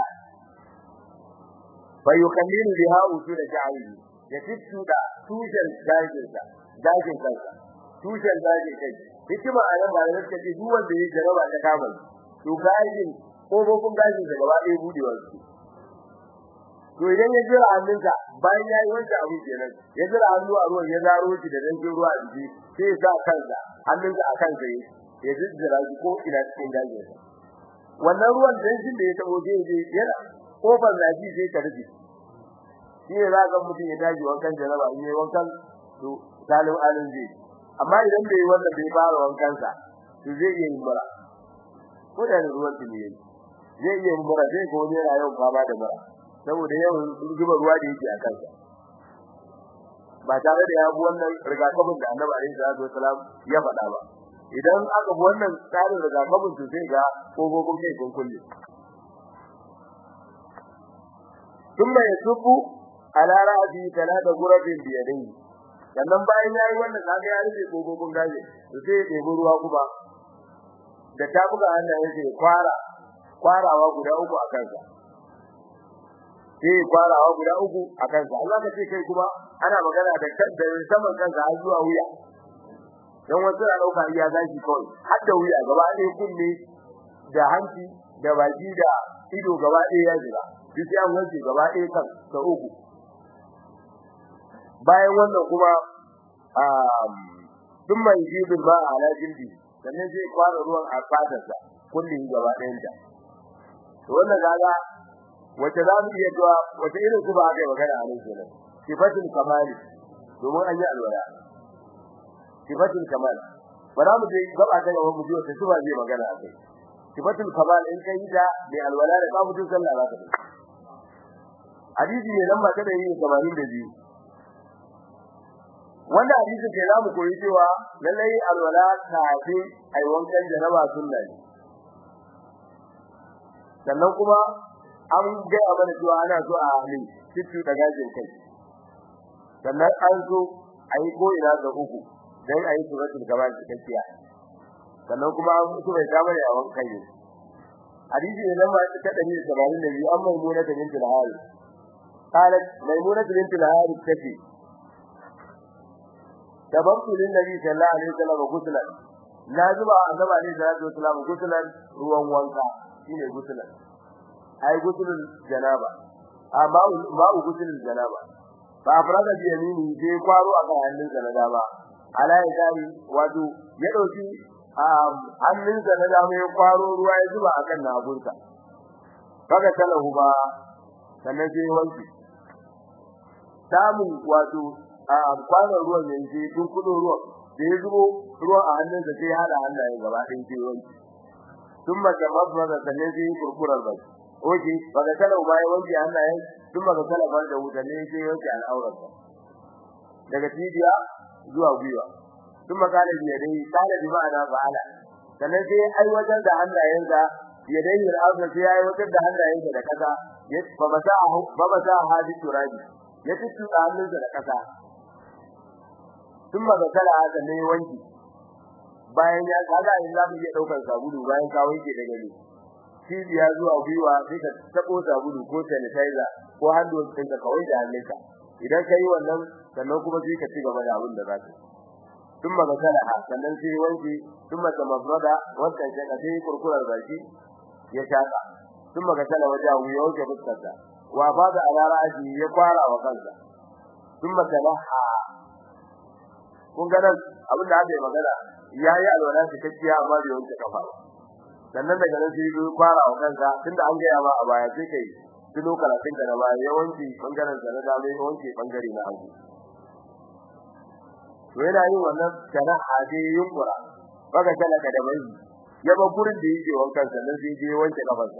S1: fa yukallilu biha usul sha'ri ya fittu da tushen dajinsa dajin kansa tushen dajin kai hikima a nan ba da suka ce duk wanda ya jaraba ta kama to gajin kofofin gajin da gaba ɗaya budewa su to idan ya jira hannunsa bayan ya yi wancan abu kenan ya jira hannu a ruwan ya zaro shi da dangin ruwa a jiki sai ya sa kansa hannunsa a kansa ya jijjira shi ko ina cikin gajinsa wannan ruwan danshin da ya tabo zai je yana kofar zafi sai ka rufe shi ne za ka mutum ya tashi wankan jaraba in yi wankan to salim alin zai amma idan bai wannan bai fara wankan sa to zai iya yin mura ko da ruwan tuni yayi zai iya yin mura zai ko ne rayuwar fama da mura saboda yawan zuba ruwa da yake a kansa ba tare da ya bi wannan rigakafin da Annabi alaihi salatu wasalam ya faɗa ba idan aka bi wannan tsarin rigakafin to sai ga kofofin kai kun kulle ثم يصب على رأسه ثلاث غرف بيديه sannan bayan yayi wannan kaga ya rufe kofofin gaje to sai ya ɗebi ruwa kuma da ta buga hannayen sai kwara kwarawa guda uku a kansa sai kwarawa guda uku a kansa Allah ka ce kai kuma ana magana da kan da saman kansa har zuwa wuya dan wasu na dauka iya zaki kawai har da wuya gaba ɗaya kunne da hanci da baki da ido gaba ɗaya ya jira duk ya wanke gaba ɗaya kan ta uku bayan wannan kuma um duk mai jibin ba a ala jildi sannan zai kwara ruwan a fatarsa kullum gaba ɗayan ta to wannan kaga wace za mu iya cewa wace irin su ba aka yi magana a nan kenan sifatul kamali domin an yi alwala sifatul kamal ba za mu je gaba ta gaba mu ji wata sifa zai magana a kai sifatul kamal in kai ta mai alwala da ka mutu sallah za ka hadisi ne lamba ta 182 wanda hadisi ke zamu koyi cewa lallai alwala kafin ai wankan janaba sunna ne sannan kuma an ga mana cewa ana so a halin cikin da gajin kai sannan an so ayi ko ina ga uku dan ayi suratul kamal cikakkiya sannan kuma an so bai ta bane a wankan ne hadisi ne lamba ta 182 amma mu na tabin al قالت ميمونة بنت الحارث تفي تبرت للنبي صلى الله عليه وسلم غسلا لازم النبي عليه الصلاه والسلام غسلا ruwan wanka shine gusulan ai gusulul janaba amma ma'u gusulul janaba fa afrada bi yamini sai kwaro a kan hannunsa na dama ala ya dai wato ya dauki hannunsa na dama ya kwaro ruwa ya zuba akan nabunsa kaga talahu ba sannan sai wanki samun wato a kwanan ruwan yanzu tun kudo ruwan da ya zubo ruwan a hannun da sai hada hannaye gaba ɗin sai wanki tun ba ta masu da sannan sai kurkurar ba oke ba da kala ba ya wanki hannaye tun ba da kala ba da wuta ne sai wanki al'aurar ba daga cibiya zuwa gwiwa tun ba kala biya dai kala bi ma'ana fa'ala sannan sai aiwatar da hannayensa ya dai al'aurar sai ya aiwatar da hannayensa da kasa ba ba sa ba ba sa hadi turabi ya tutu hannunsa da kasa thumma zakala haka ne wanki bayan ya kaga in za mu iya daukar sabulu bayan ka wanke daga ne cibiya zuwa gwiwa sai ka tabo sabulu ko sanitizer ko hand wash ɗinka kawai da hannunka idan kai wannan sannan kuma sai ka ci gaba da abin da za ka thumma zakala sannan sai wanki thumma tamafrada wannan sai ka sai kurkurar baki ya shaka thumma zakala wajahu ya wanke fuskarsa wa fada ala ra'si ya kwara wa kansa thumma talaha kun ga nan abin da aka yi magana yayi alwala cikakkiya amma bai wanke kafa sannan daga nan sai ya kwara wa kansa tunda an ga ma a baya sai kai tuno karatun da ba ya wanke bangaren sa na dama ya wanke bangare na hagu to yana yin wannan sana'a dai yunkura baka talaka da bai ya ba gurin da yake wankan sannan sai je wanke kafarsa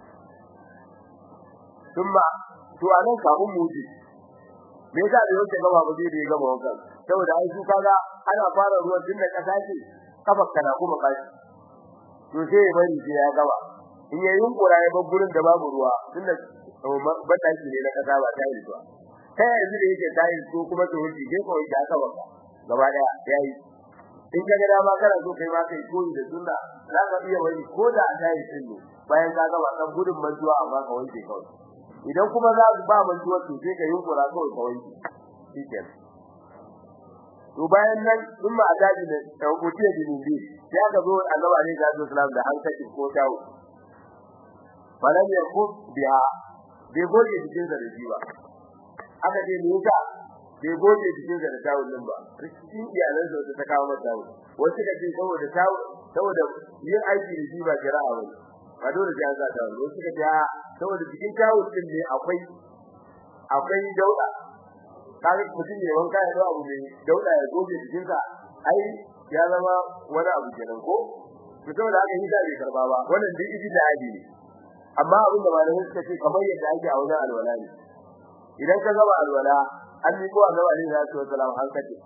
S1: thumma to anan kafin mu ji me yasa da yake gaba ba zai da ya gaba wankan saboda ai su kaga ana fara ruwan tun da kasa ce kafar kana kuma kashi to sai ya bari sai ya gaba in yayin yunkura ya bar gurin da babu ruwa tunda bataki ne na kasa ba ta yi ruwa kai yanzu da yake tayi ko kuma to wuce ke ko da aka baka gaba daya yayi in ka ga dama kana so kai ma kai koyi da sunna za ka iya wani ko da a tayi din ne bayan ka gaba kan gudun mantuwa amma ka wanke kawai idan kuma za ku ba mantuwa to sai ka yunkura kawai ka wanke shikenan to bayan nan in ma adabi ne da hukutiya dinin bi sai aka zo annabi alaihi salatu wasallam da hankali ko tawo falan yakub biha bai goge cikin da shi ba aka ce me yasa bai goge cikin da tawo din ba cikin iyalan sa ta kawo mata tawo wasu ka ce saboda tawo saboda yin aiki da shi ba jira'a ba ba dole sai an sa tawo wasu ka ce saboda cikin tawo din ne akwai akwai dauda kare mutum ne wanka ya abu ne dauda ya goge cikin sa ai ya zama wani abu kenan ko to saboda haka hisa bai karba ba wannan duk idi da aji ne amma abin da malamai suka ce kamar yadda ake a wajen alwala ne idan ka gaba alwala an yi ko annabi alaihi salatu wasalam an kace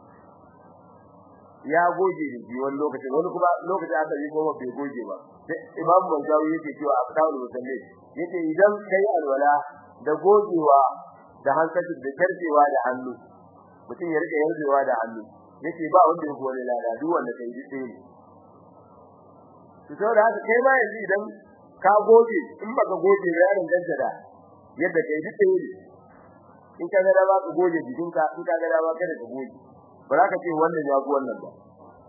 S1: ya goge da shi wani lokacin wani kuma lokacin aka yi kuma bai goge ba imam manzawi yake cewa a kawo musalli yake idan kai alwala da gogewa da hankali da karfewa da hannu mutum ya rike yarjewa da hannu yake ba wanda ya gole lada duk wanda kai duk ne to saboda haka kai ma yanzu idan ka goge in baka goge ya danganta da yadda kai duk ne in ka ga ba ka goge jikinka in ka ga ba kada ka goge ba za ka ce wannan ya go wannan ba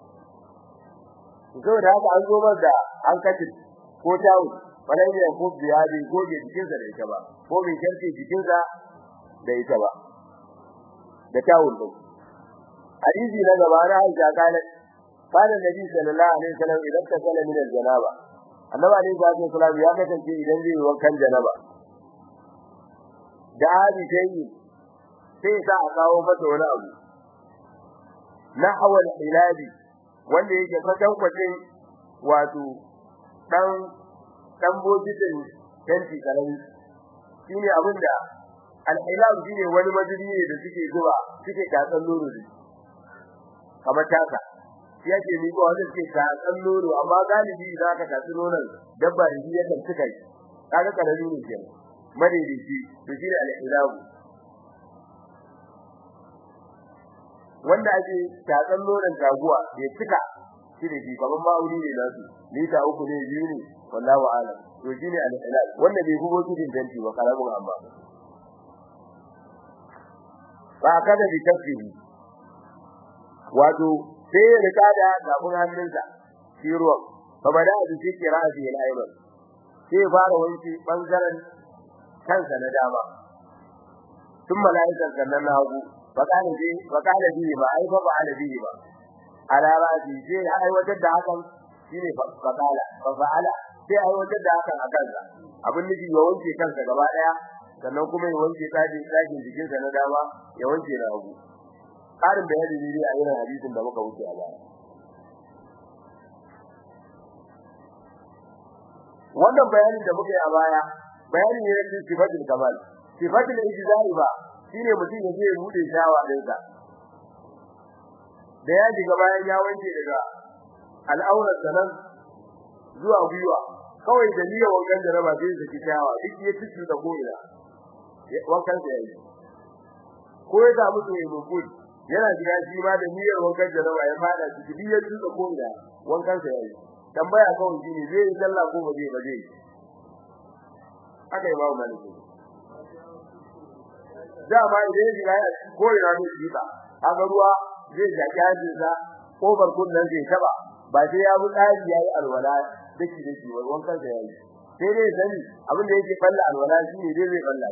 S1: to saboda haka an zo da an kace ko tawo wannan ne ko biya bi goge jikinsa da ita ba ko bai karfe jikinsa da ita ba da tawul din hadisi na gaba na Aisha kana kana Nabi sallallahu alaihi wasallam idan ta sala min al-janaba annabi alaihi wasallam ya kasance idan zai wankan janaba da hadi sai sai sa a kawo masa wani abu na hawal hilabi wanda yake kwatan kwatin wato dan dan bojitin tanti karami shine abinda al-hilal shine wani madubi ne da suke zuwa suke tatsan nono da kamar taka shi yake ni ko wanda suke tatsan nono amma galibi idan aka tatsi nonon dabba da shi yadda suka yi kaga karami ne kenan madaidaici to shine al-hilal wanda ake tatsan nonon taguwa ya cika shi da shi kamar ma'auni ne nasu lita uku ne biyu ne wallahu a'lam to shine al-hilal wanda bai hubo cikin danti ba karamin amma ba kada bi tafihi wato sai ya rika da gabun hannunsa shi ruwan fa bada da shi kirasi al-ayman sai fara wanki bangaren kansa na dama tun malaikan sannan na hagu fa kana ji fa kana ji ba ai fa ba ala ji ba ala raji sai aiwatar da hakan shine fa kala fa fa'ala sai aiwatar da hakan a kansa abin nufi ya wanke kansa gaba daya sannan kuma ya wanke tsakin tsakin jikinsa na dama ya wanke na hagu karin bayani ne a irin hadisin da muka wuce a baya wannan bayanin da muka yi a baya bayani ne na sifatul kamal sifatul ijzai ba shine mutum ya je ya bude shawa dinsa da ya diga bayan ya wanke daga al'aurar sanan zuwa gwiwa kawai da niyyar wankan da raba sai zaki shawa duk ya tutu da ko'ina wankan sa yayi ko ya samu to yayi mukul yana jira shi ma da niyyar wankan da raba ya fada shi duk ya tutu da ko'ina wankan sa yayi tambaya kawai shine zai yi sallah ko ba zai ba zai aka yi babu maliki da ba idan ya ya ko ina ne shi ta aga ruwa zai jaki hajin sa kofar kunnan zai taba ba sai ya bi tsari yayi alwala dake dake wankan sa yayi sai dai sani abin da yake falla alwala shine dai zai falla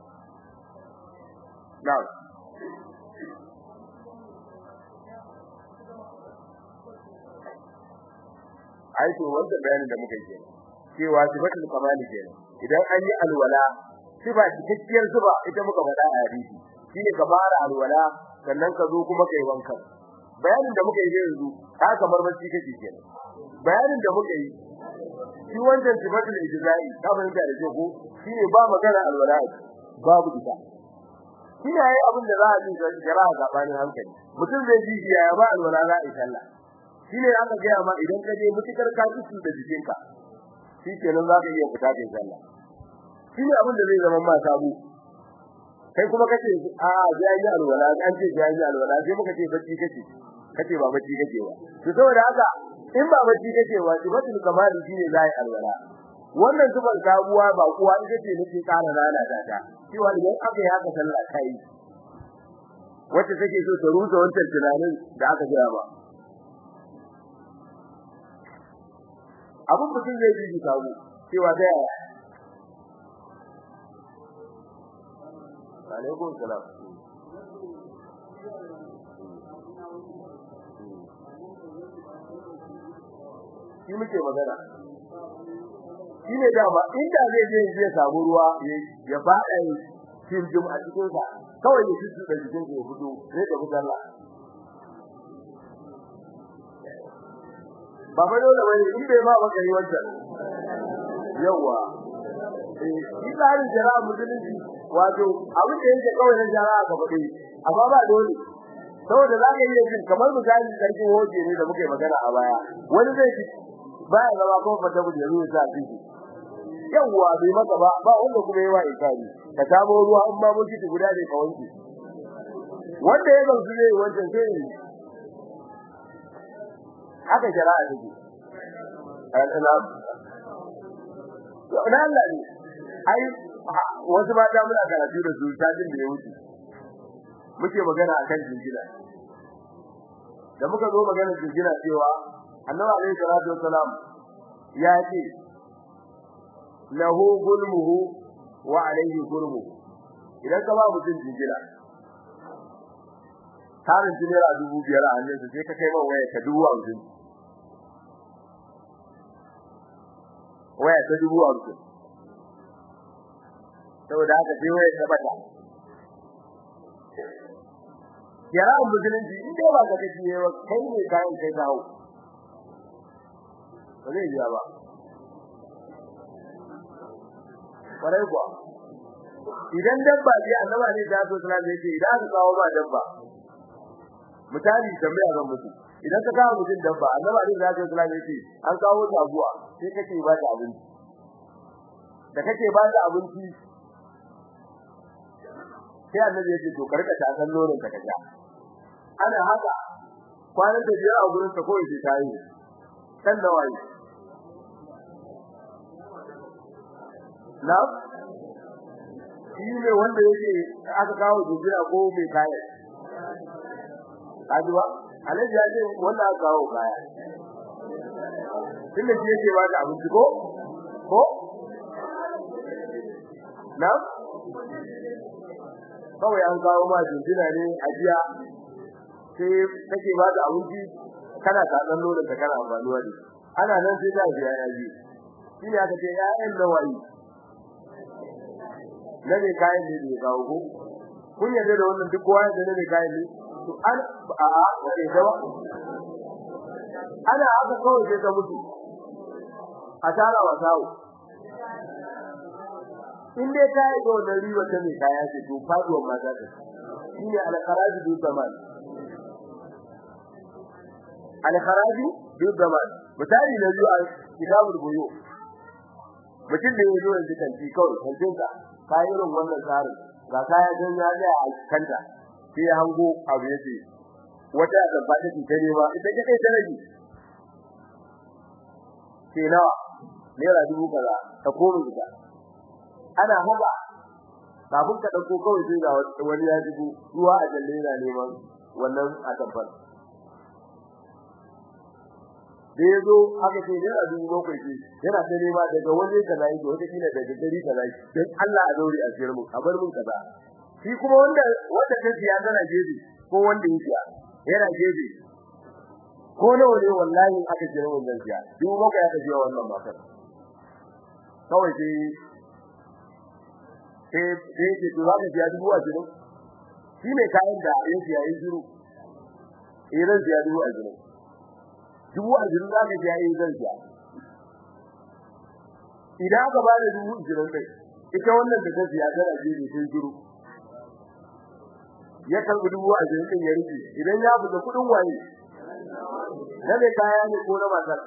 S1: na'am ai to wannan bayanin da muka yi cewa sifatul kamali kenan idan an yi alwala sifa cikakkiyar sifa ita muka faɗa a hadisi shine ka fara alwala sannan ka zo kuma kai wanka bayanin da muka yi yanzu ka kamar bacci kake kenan bayanin da muka yi shi wannan sifatul ijzai ka fahimta da ko shine ba magana alwala babu ita shi ne abin da za a yi jira gabanin hankali mutum zai ji ya ba alwala za a yi sallah shine aka ga ma idan ka je mutukar ka ci da jikinka shi kenan za ka iya fita kai sallah shine abin da zai zama ma sabu kai kuma kace a sai yi alwala an ce sai yi alwala sai muka ce bacci kace kace ba bacci kace ba to saboda haka in ba bacci kace ba sifatul kamali shine zai alwala wannan zubar sabuwa ba kuwa ita ce nake ƙara rana da ta cewa idan aka yi haka sallah kai wacce take so ta rusa wancan tunanin da aka gaya ba abun mutum zai ji kawo cewa da yaya alaikum salam shi muke magana shi ne dama inda zai je ya samu ruwa ya faɗa cikin jum a cikin sa kawai ya ci da jikin ya fito sai da fitalla ba fa dole bane in bai ma ba kai wancan yawa eh shi tsarin jara'a musulunci wato abin da yake kawai na jara'a ga fadi amma ba dole saboda za ka iya jin kamar misali sarkin hoje ne da muke magana a baya wani zai ci baya zama ko fata bu da ruwa sa ciki yawa bai maka ba ba wanda kuma yawa ikari ka samu ruwa in ba muki guda ne ka wanke wanda ya gamsu ne wancan sai ne haka jara'a take al-islam to dan Allah ne ai wasu mata muna karatu da su tajin da ya wuce muke magana akan jinjina da muka zo magana jinjina cewa annabi alaihi salatu wassalam ya ce lahu gulmuhu wa alaihi gulmu idan ka ba mutum jinjina tarin jinjina dubu biyar a hannun sai ka kai man waya ka dubu hamsin waya ta dubu hamsin saboda haka sai waya ta bata yara musulunci in dai ba ka kace ba kai ne kayan kai dawo ba zai biya ba kwarai kuwa idan dabba ce annaba ne da so sallallahu alaihi idan aka kawo ba dabba misali tambaya ga mutum idan ka kawo mutum dabba annaba ne da so sallallahu alaihi an kawo taguwa sai kake ba ta abinci da kake ba ta abinci sai annabi ya ce to karka ta san nonon ka kaja ana haka kwanan da biya a gurin ta koyi sai tayi kan da wai na shi ne wanda yake aka kawo jira ko mai kaya kaji ba alaji ya ce wanda aka kawo kaya tunda shi yake ba da abinci ko ko na kawai an kawo ma jinjina ne a jiya sai kake ba da abinci kana tatsan nonon ka kana amfani da ana nan sai da biya ya ji shi ne aka ce ya'yan nawayi na ne kayan ne da kawo ko kun yarda da wannan duk kowa da ne kayan ne to an a a wace dawa ana aka kawai sai ta mutu a tara wa sawo in dai ta yi wannan riwa ta mai kaya ce to faduwar mata ta shine al-kharaji bi zaman al-kharaji bi zaman misali na biyu a kitabul buyu mutum da ya zo yanzu kanti kawai kantin ka kayan wannan tsarin ga kaya don ya ga a kanta sai ya hango abu yace wata da ba ta tare ba ita ce kai tare ke nawa naira dubu kaza ta koro ita ana haka kafin ka dauko kawai sai ga wani ya dubu ruwa a jalle yana neman wannan a tabbar da yazo aka ce naira dubu bakwai ce yana ta nema daga wani kaza yake wata kila daga gari kaza dan Allah a daure a siyar mu a bar mun kaza shi kuma wanda wanda ta siya tana jeji ko wanda ya siya yana jeji ko nawa ne wallahi aka jira wannan siya dubu bakwai aka jiya wannan matar kawai sai sai sai ce to zaka siya dubu a jiro shi ne kayan da ya siya ya jiro idan siya dubu a jiro dubu a jiro zaka siya ya zan siya idan aka ba da dubu jiro kai ita wannan da ta siya tana jeji sai jiro ya karbi dubu a jiro din ya rike idan ya fita kudin waye na mai kaya ne ko na matar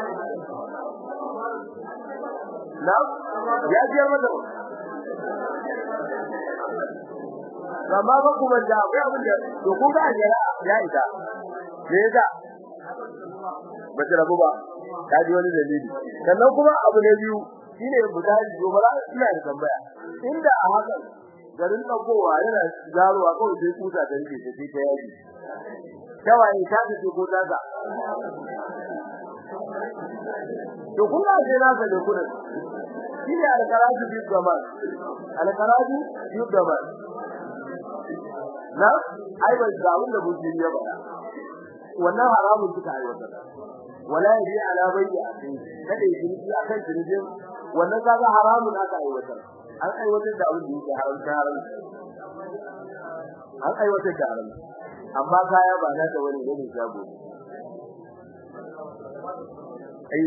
S1: na ya biyar mata amma ba kuma da akwai abin da to kun ga jira ya isa me yasa ba ta rabu ba ta ji wani dalili sannan kuma abu na biyu shine misali gobara ina da tambaya inda a haka garin dagowa yana zaruwa kawai sai kuta da rike sai ta yaji kawai ta ce ko ta ga to kun ga sai na ga kuna shine alkaraju bi zaman alkaraju bi zaman na ai ba ga wanda buji ya bada wannan haramun kika aiwata wala yi ala bayyi akai kada yi ji akan jirgin wannan kaga haramun aka aiwata an aiwatar da abin da yake haramta haram an aiwatar da haram amma kaya ba na da wani ne shago ai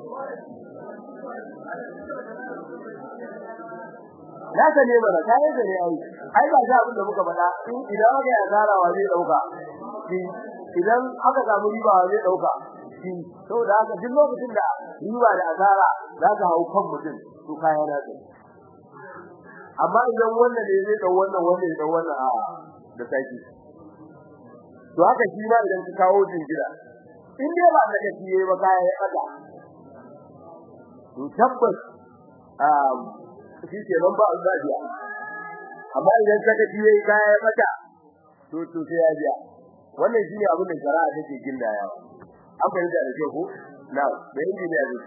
S1: na ka ne bara kai da ne ai ai ba ga abin da muka faɗa in idan aka yi asara wa zai dauka shi idan aka samu riba wa zai dauka shi saboda haka duk lokacin da riba da asara za ka hau kan mutum to kaya na ta amma idan wannan ne zai dau wannan wannan ya dau wannan a da saki to haka shi ma idan ka kawo jingira in dai ba da kace ba kaya ya kada to tabbas um shi ke nan ba alzabiya amma idan ka kace yayi kaya ya kada to to sai ya biya wannan shine abin da shari'a take gindaya an fahimta da ko na da injiniya ne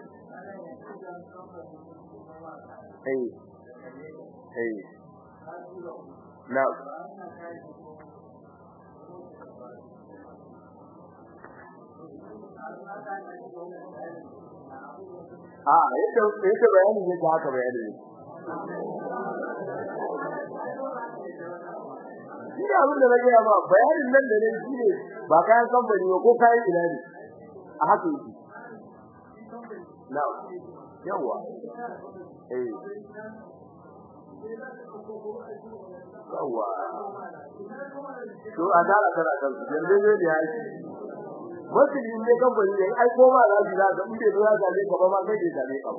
S1: eh eh na a yadda yadda bayani ne haka bayani ne Ina abin da nake ba bayanin nan da ne shine ba kayan kamfani ba ko kayan ina ne a haka yake na yawa eh yawa to a dara kana kan yanzu ne da yake musulmi ne kamfani ne ai ko ba za su za ka inde zuwa ga ne gaba ma kai ke da ne ka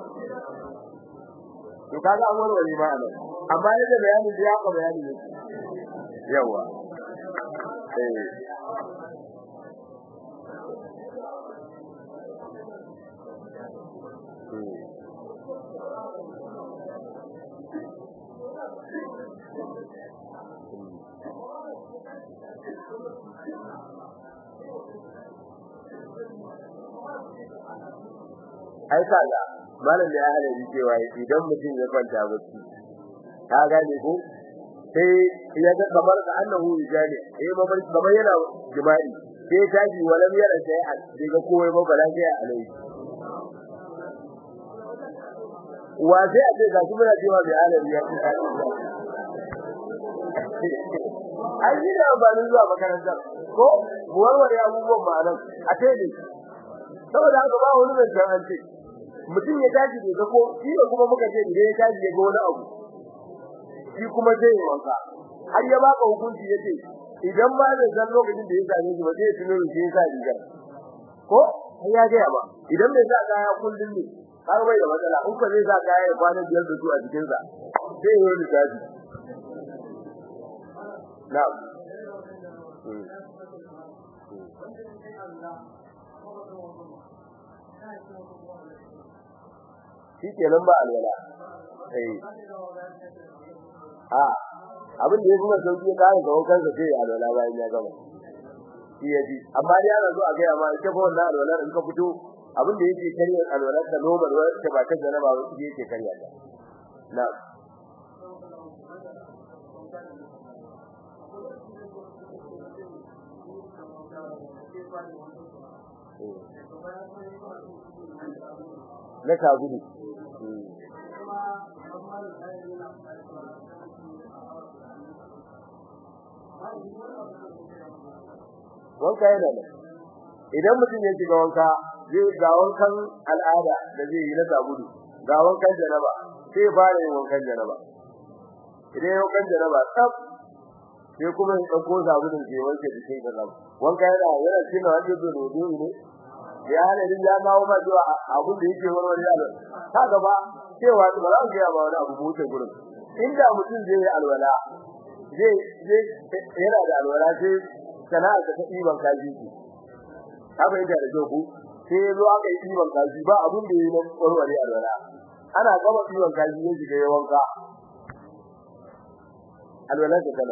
S1: to kaga an warware ma anan amma yadda bayanin da ya ka bayani ne yawa eh ai kaga malam da ya hada ni cewa idan mutum ya kwanta bacci ka gane ko sai ya ga kamar da annahu yajani eh babar kamar yana jima'i sai taji walam yara sai a daga kowai ba bala sai alai wa sai a ce ga kuma da cewa bai alai ya ci ai ni da ba ni zuwa makarantar ko warware abubuwan ma'anan a tele saboda haka ba wani mai an ce mutum ya tashi da ko shi ne kuma muka ce idan ya tashi ya ga wani abu shi kuma zai yi wanka har ya baka hukunci yace idan ba zai san lokacin da ya same shi ba zai tuno shi ya sa rigar ko sai ya ga ba idan bai sa kaya kullun ne har bai da matsala in ko zai sa kaya ya kwana biyar da su a cikin sa sai ya yi tashi na'am shi kenan ba alwala eh a abin da ya kuma sauki ka ga wankan sa sai alwala bayan ya gama shi yaji amma dai ana zo a ga amma ita fa wannan alwala in ka fito abin da yake kariyar alwala da normal wacce ba ta janaba ba shi yake kariya ta na'am na sabulu wanka yana da idan mutum ya shiga wanka zai ga wankan al'ada da zai yi na sabulu ga wankan janaba sai fara yin wankan janaba idan ya wankan janaba tsaf sai kuma ya dauko sabulun sai wanke jikin ka zama wanka yana yana cikin wanda da rodo ne ya ne din ya kawo ma zuwa abun da yake warware yalo ka gaba cewa ba za ku ga ba wani abu mutu gurin inda mutum zai yi alwala zai zai yana da alwala sai sana'a ta iban kaji ki haka inda da joku sai zo aka yi iban kaji ba abun da yayi na warware alwala ana gaba iban kaji ne shiga yawanka alwala ta kana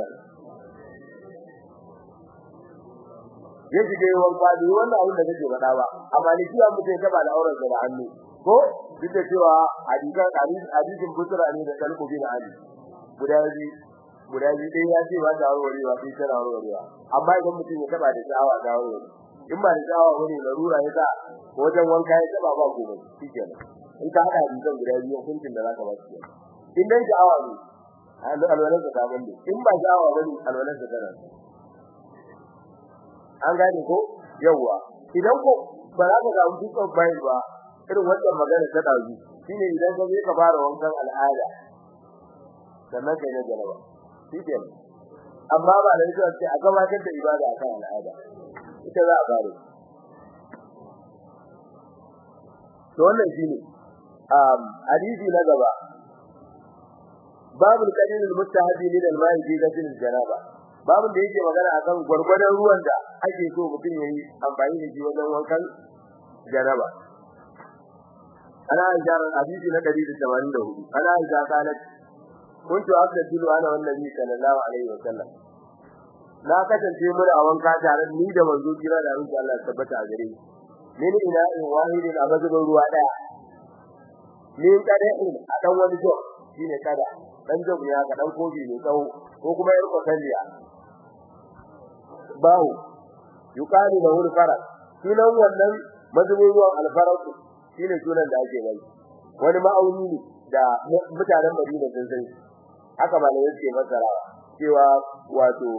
S1: ya shiga yawanka da wannan abun da kake faɗa ba amma ni kiyan mutum ya taba da auren da hannu ko duk da cewa hadisan hadisin butura ne da kalbu bin ali guda biyu guda biyu dai ya ce ba da warwarewa sai tana warwarewa amma idan mutum ya taba da sha'awa da warware in ba da sha'awa bane larura ya sa wajen wanka ya taba ba gobe shikenan in ka hada hadisan guda biyu hukuncin da zaka ba shi in dan sha'awa ne alwalan ka daban ne in ba sha'awa bane alwalan ka tana an gane ko yawa idan ko ba za ka samu dukkan bayan ba irin wannan magana ta dazu shine idan ka je ka fara wankan al'ada sannan kai na jaraba shike amma ba da cewa sai a gabatar da ibada akan al'ada ita za a fara to wannan shine um hadisi na gaba babul qadil al-mustahabi lil al-ma'i fi ghusl al-janaba babun da yake magana akan gurgurdan ruwan da ake so mutum yayi amfani da shi wajen wankan janaba ana jar hadisi na 184 ana jar kalat kuntu abdulu ana wannan sallallahu alaihi wasallam na kasance mu a wanka tare ni da manzo kira da insha Allah tabbata a gare ni ni ina in wahidin a bazubin ruwa daya ni kada in a dan wani jo shine kada dan jo ya ka dan kofi ne tsawo ko kuma yar kokalliya bawo yukani da wuri faras sunan wannan mazubin ruwan alfaras shine sunan da ake bai wani ma'auni ne da mutanen Madina sun san haka malamai suke masara cewa wato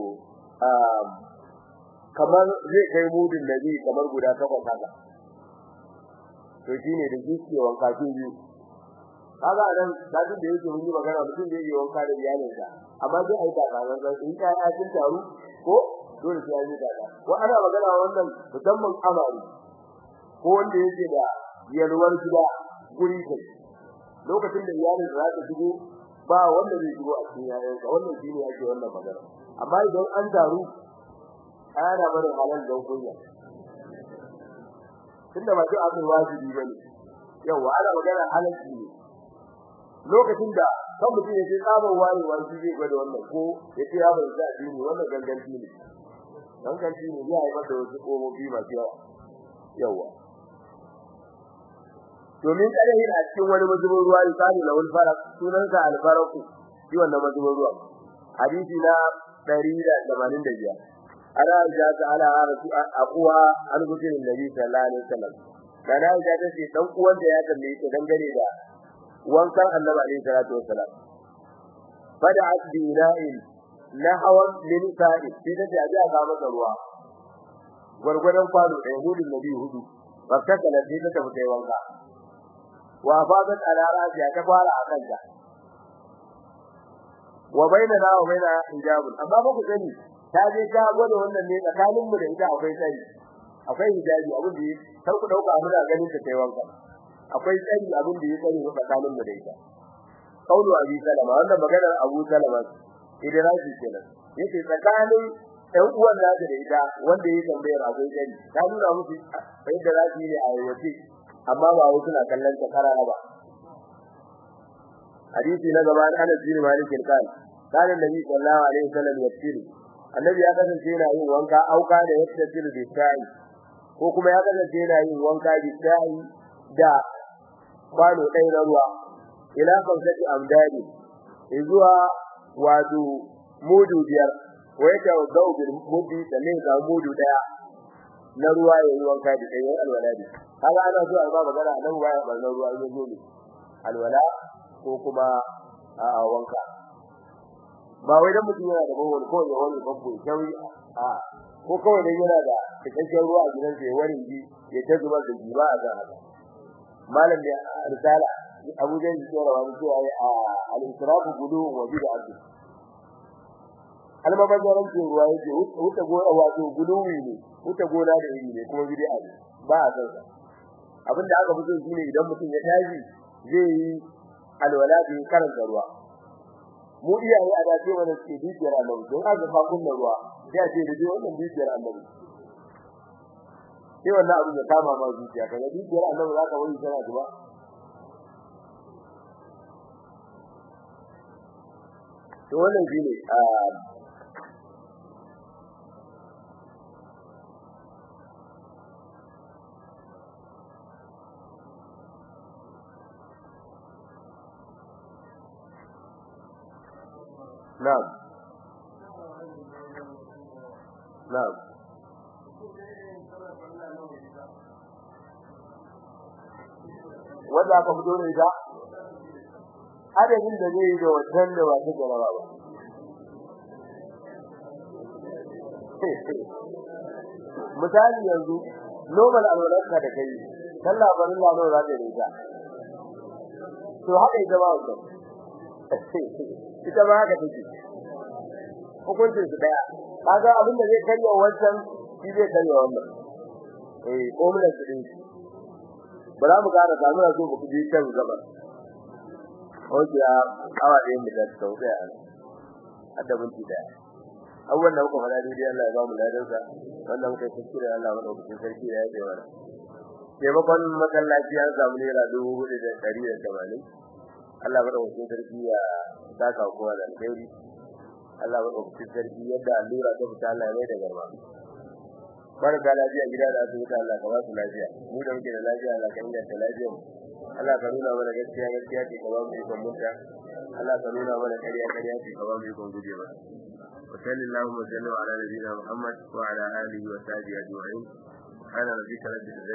S1: kamar zai kai mudin nabi kamar guda takwas haka to shine da zuke wanka kin biyu kaga nan dadin da yake mun yi magana mutum da yake wanka da iyalinsa amma sai ai kaza wannan in ka ya cin taru ko dole sai yi kaza ko ana magana wannan musamman amari ko wanda yake da yalwar gida guri kai lokacin da iyalin za ta shigo ba wanda zai shigo a cikin yayansa wannan shine yake wannan magana amma idan an taru ana barin halal don kunya tunda ba duk abin wajibi bane yawa ana magana halalci ne lokacin da kan mutum ya ce tsabar wayewa shi zai gwada wannan ko ya ce ya bai zaɓi ne wannan ganganci ne ganganci ne zai haifar da wasu ƙofofi masu yawa yawa domin kada yin a cikin wani mazubin ruwa ya sani na wani fara sunansa alfaraku shi wannan mazubin ruwa hadisi na 185 ana ja ta ala rasu akuwa an gudun nabi sallallahu alaihi wasallam kana ja ta ce dan uwan da ya tambaye ta dangane da wankan annabi alaihi salatu wasallam bada asbina'in na hawan min sa'i sai da ja ga masa ruwa gurgurdan kwano da yahudin nabi hudu bakka kala sai ta tafi wanka wa fadat ala rasiya ta fara a kanta wa bainana wa baina hijabun amma ba ku sani ta je ta gwada wannan ne tsakanin mu da ita akwai tsari akwai hijabi abin da kar ku dauka mu da ganin ta kai wanka akwai tsari abin da ya tsari tsakanin mu da ita kaulu abi salama wannan maganar abu salama idraji kenan yace tsakanin ɗan uwan da da ita wanda ya tambayar akwai tsari ta nuna musu sai da rafi ne a yawace amma ba wai suna kallon ta karara ba hadisi na gaba Anas bin Malik kan kana Nabi sallallahu alaihi wasallam yafsiru annabi ya kasance yana yin wanka auka da yafsiru bi sa'i ko kuma ya kasance yana yin wanka bi sa'i da kwano ɗaya na ruwa ila kamsati amdani zuwa wato mudu biyar wai ta gau bil mudi da ne ga mudu daya na ruwa yayin wanka da ɗaya alwaladi kaga ana so a ba magana nan waya barnar ruwa ne zo ne alwala ko kuma a wanka ba wai dan mutum yana da bawon ko ya wani babbo jawi a ko kawai dan yana da cikakken ruwa a gidansa ya wani ji ya ta zubar da jiba a ga haka malam da risala Abu Jahl ya tsara wani cewa a al-israfu gudu wa bid'atu almabazarancin ruwa yake wuta gona wato guluwi ne wuta gona da iri ne kuma bid'a ne ba a san abinda aka fito shine idan mutum ya tashi zai yi alwala bi karanta ruwa mu iyaye a dace wannan ce dukiyar annabi don aka fa kunna ruwa sai a ce da wannan dukiyar annabi sai wannan abu ya kama ma zuciya kaga dukiyar annabi zaka wani sana zuba to wannan shine a نعم نعم wanda aka fito da ita adadin da zai yi da wannan da wata jaraba ba misali yanzu normal alwalarka da kai sallah barin lano za ta yi ta to haka ita ba wannan ita ma haka take hukuncin su daya kaga abin da zai karya wancan shi zai karya wannan eh komulan su din bara mu gara da mu zo ku ji kan gaba oke a awa ɗaya mu da sauƙi a hadda binti daya abubuwan da muka faɗa daidai Allah ya ba mu ladansa wannan muka kuskure Allah mana kuskure sarki da ya ce mana taimakon masallaci an samu naira dubu hudu da ɗari da tamanin Allah bada wasu sarki ya saka kowa da alheri Allah bada wasu sarki yadda allura ta fita Allah ya mai da garba barka lafiya gida da asibiti Allah ka ba su lafiya mu da muke da lafiya Allah ka inganta lafiyar mu Allah ka nuna mana gaskiya gaskiya ce ka ba mu ikon munta Allah ka nuna mana ƙarya ƙarya ce ka ba mu ikon guje mata وصلى اللهم وسلم على نبينا محمد وعلى اله وصحبه اجمعين سبحان ربك رب العزه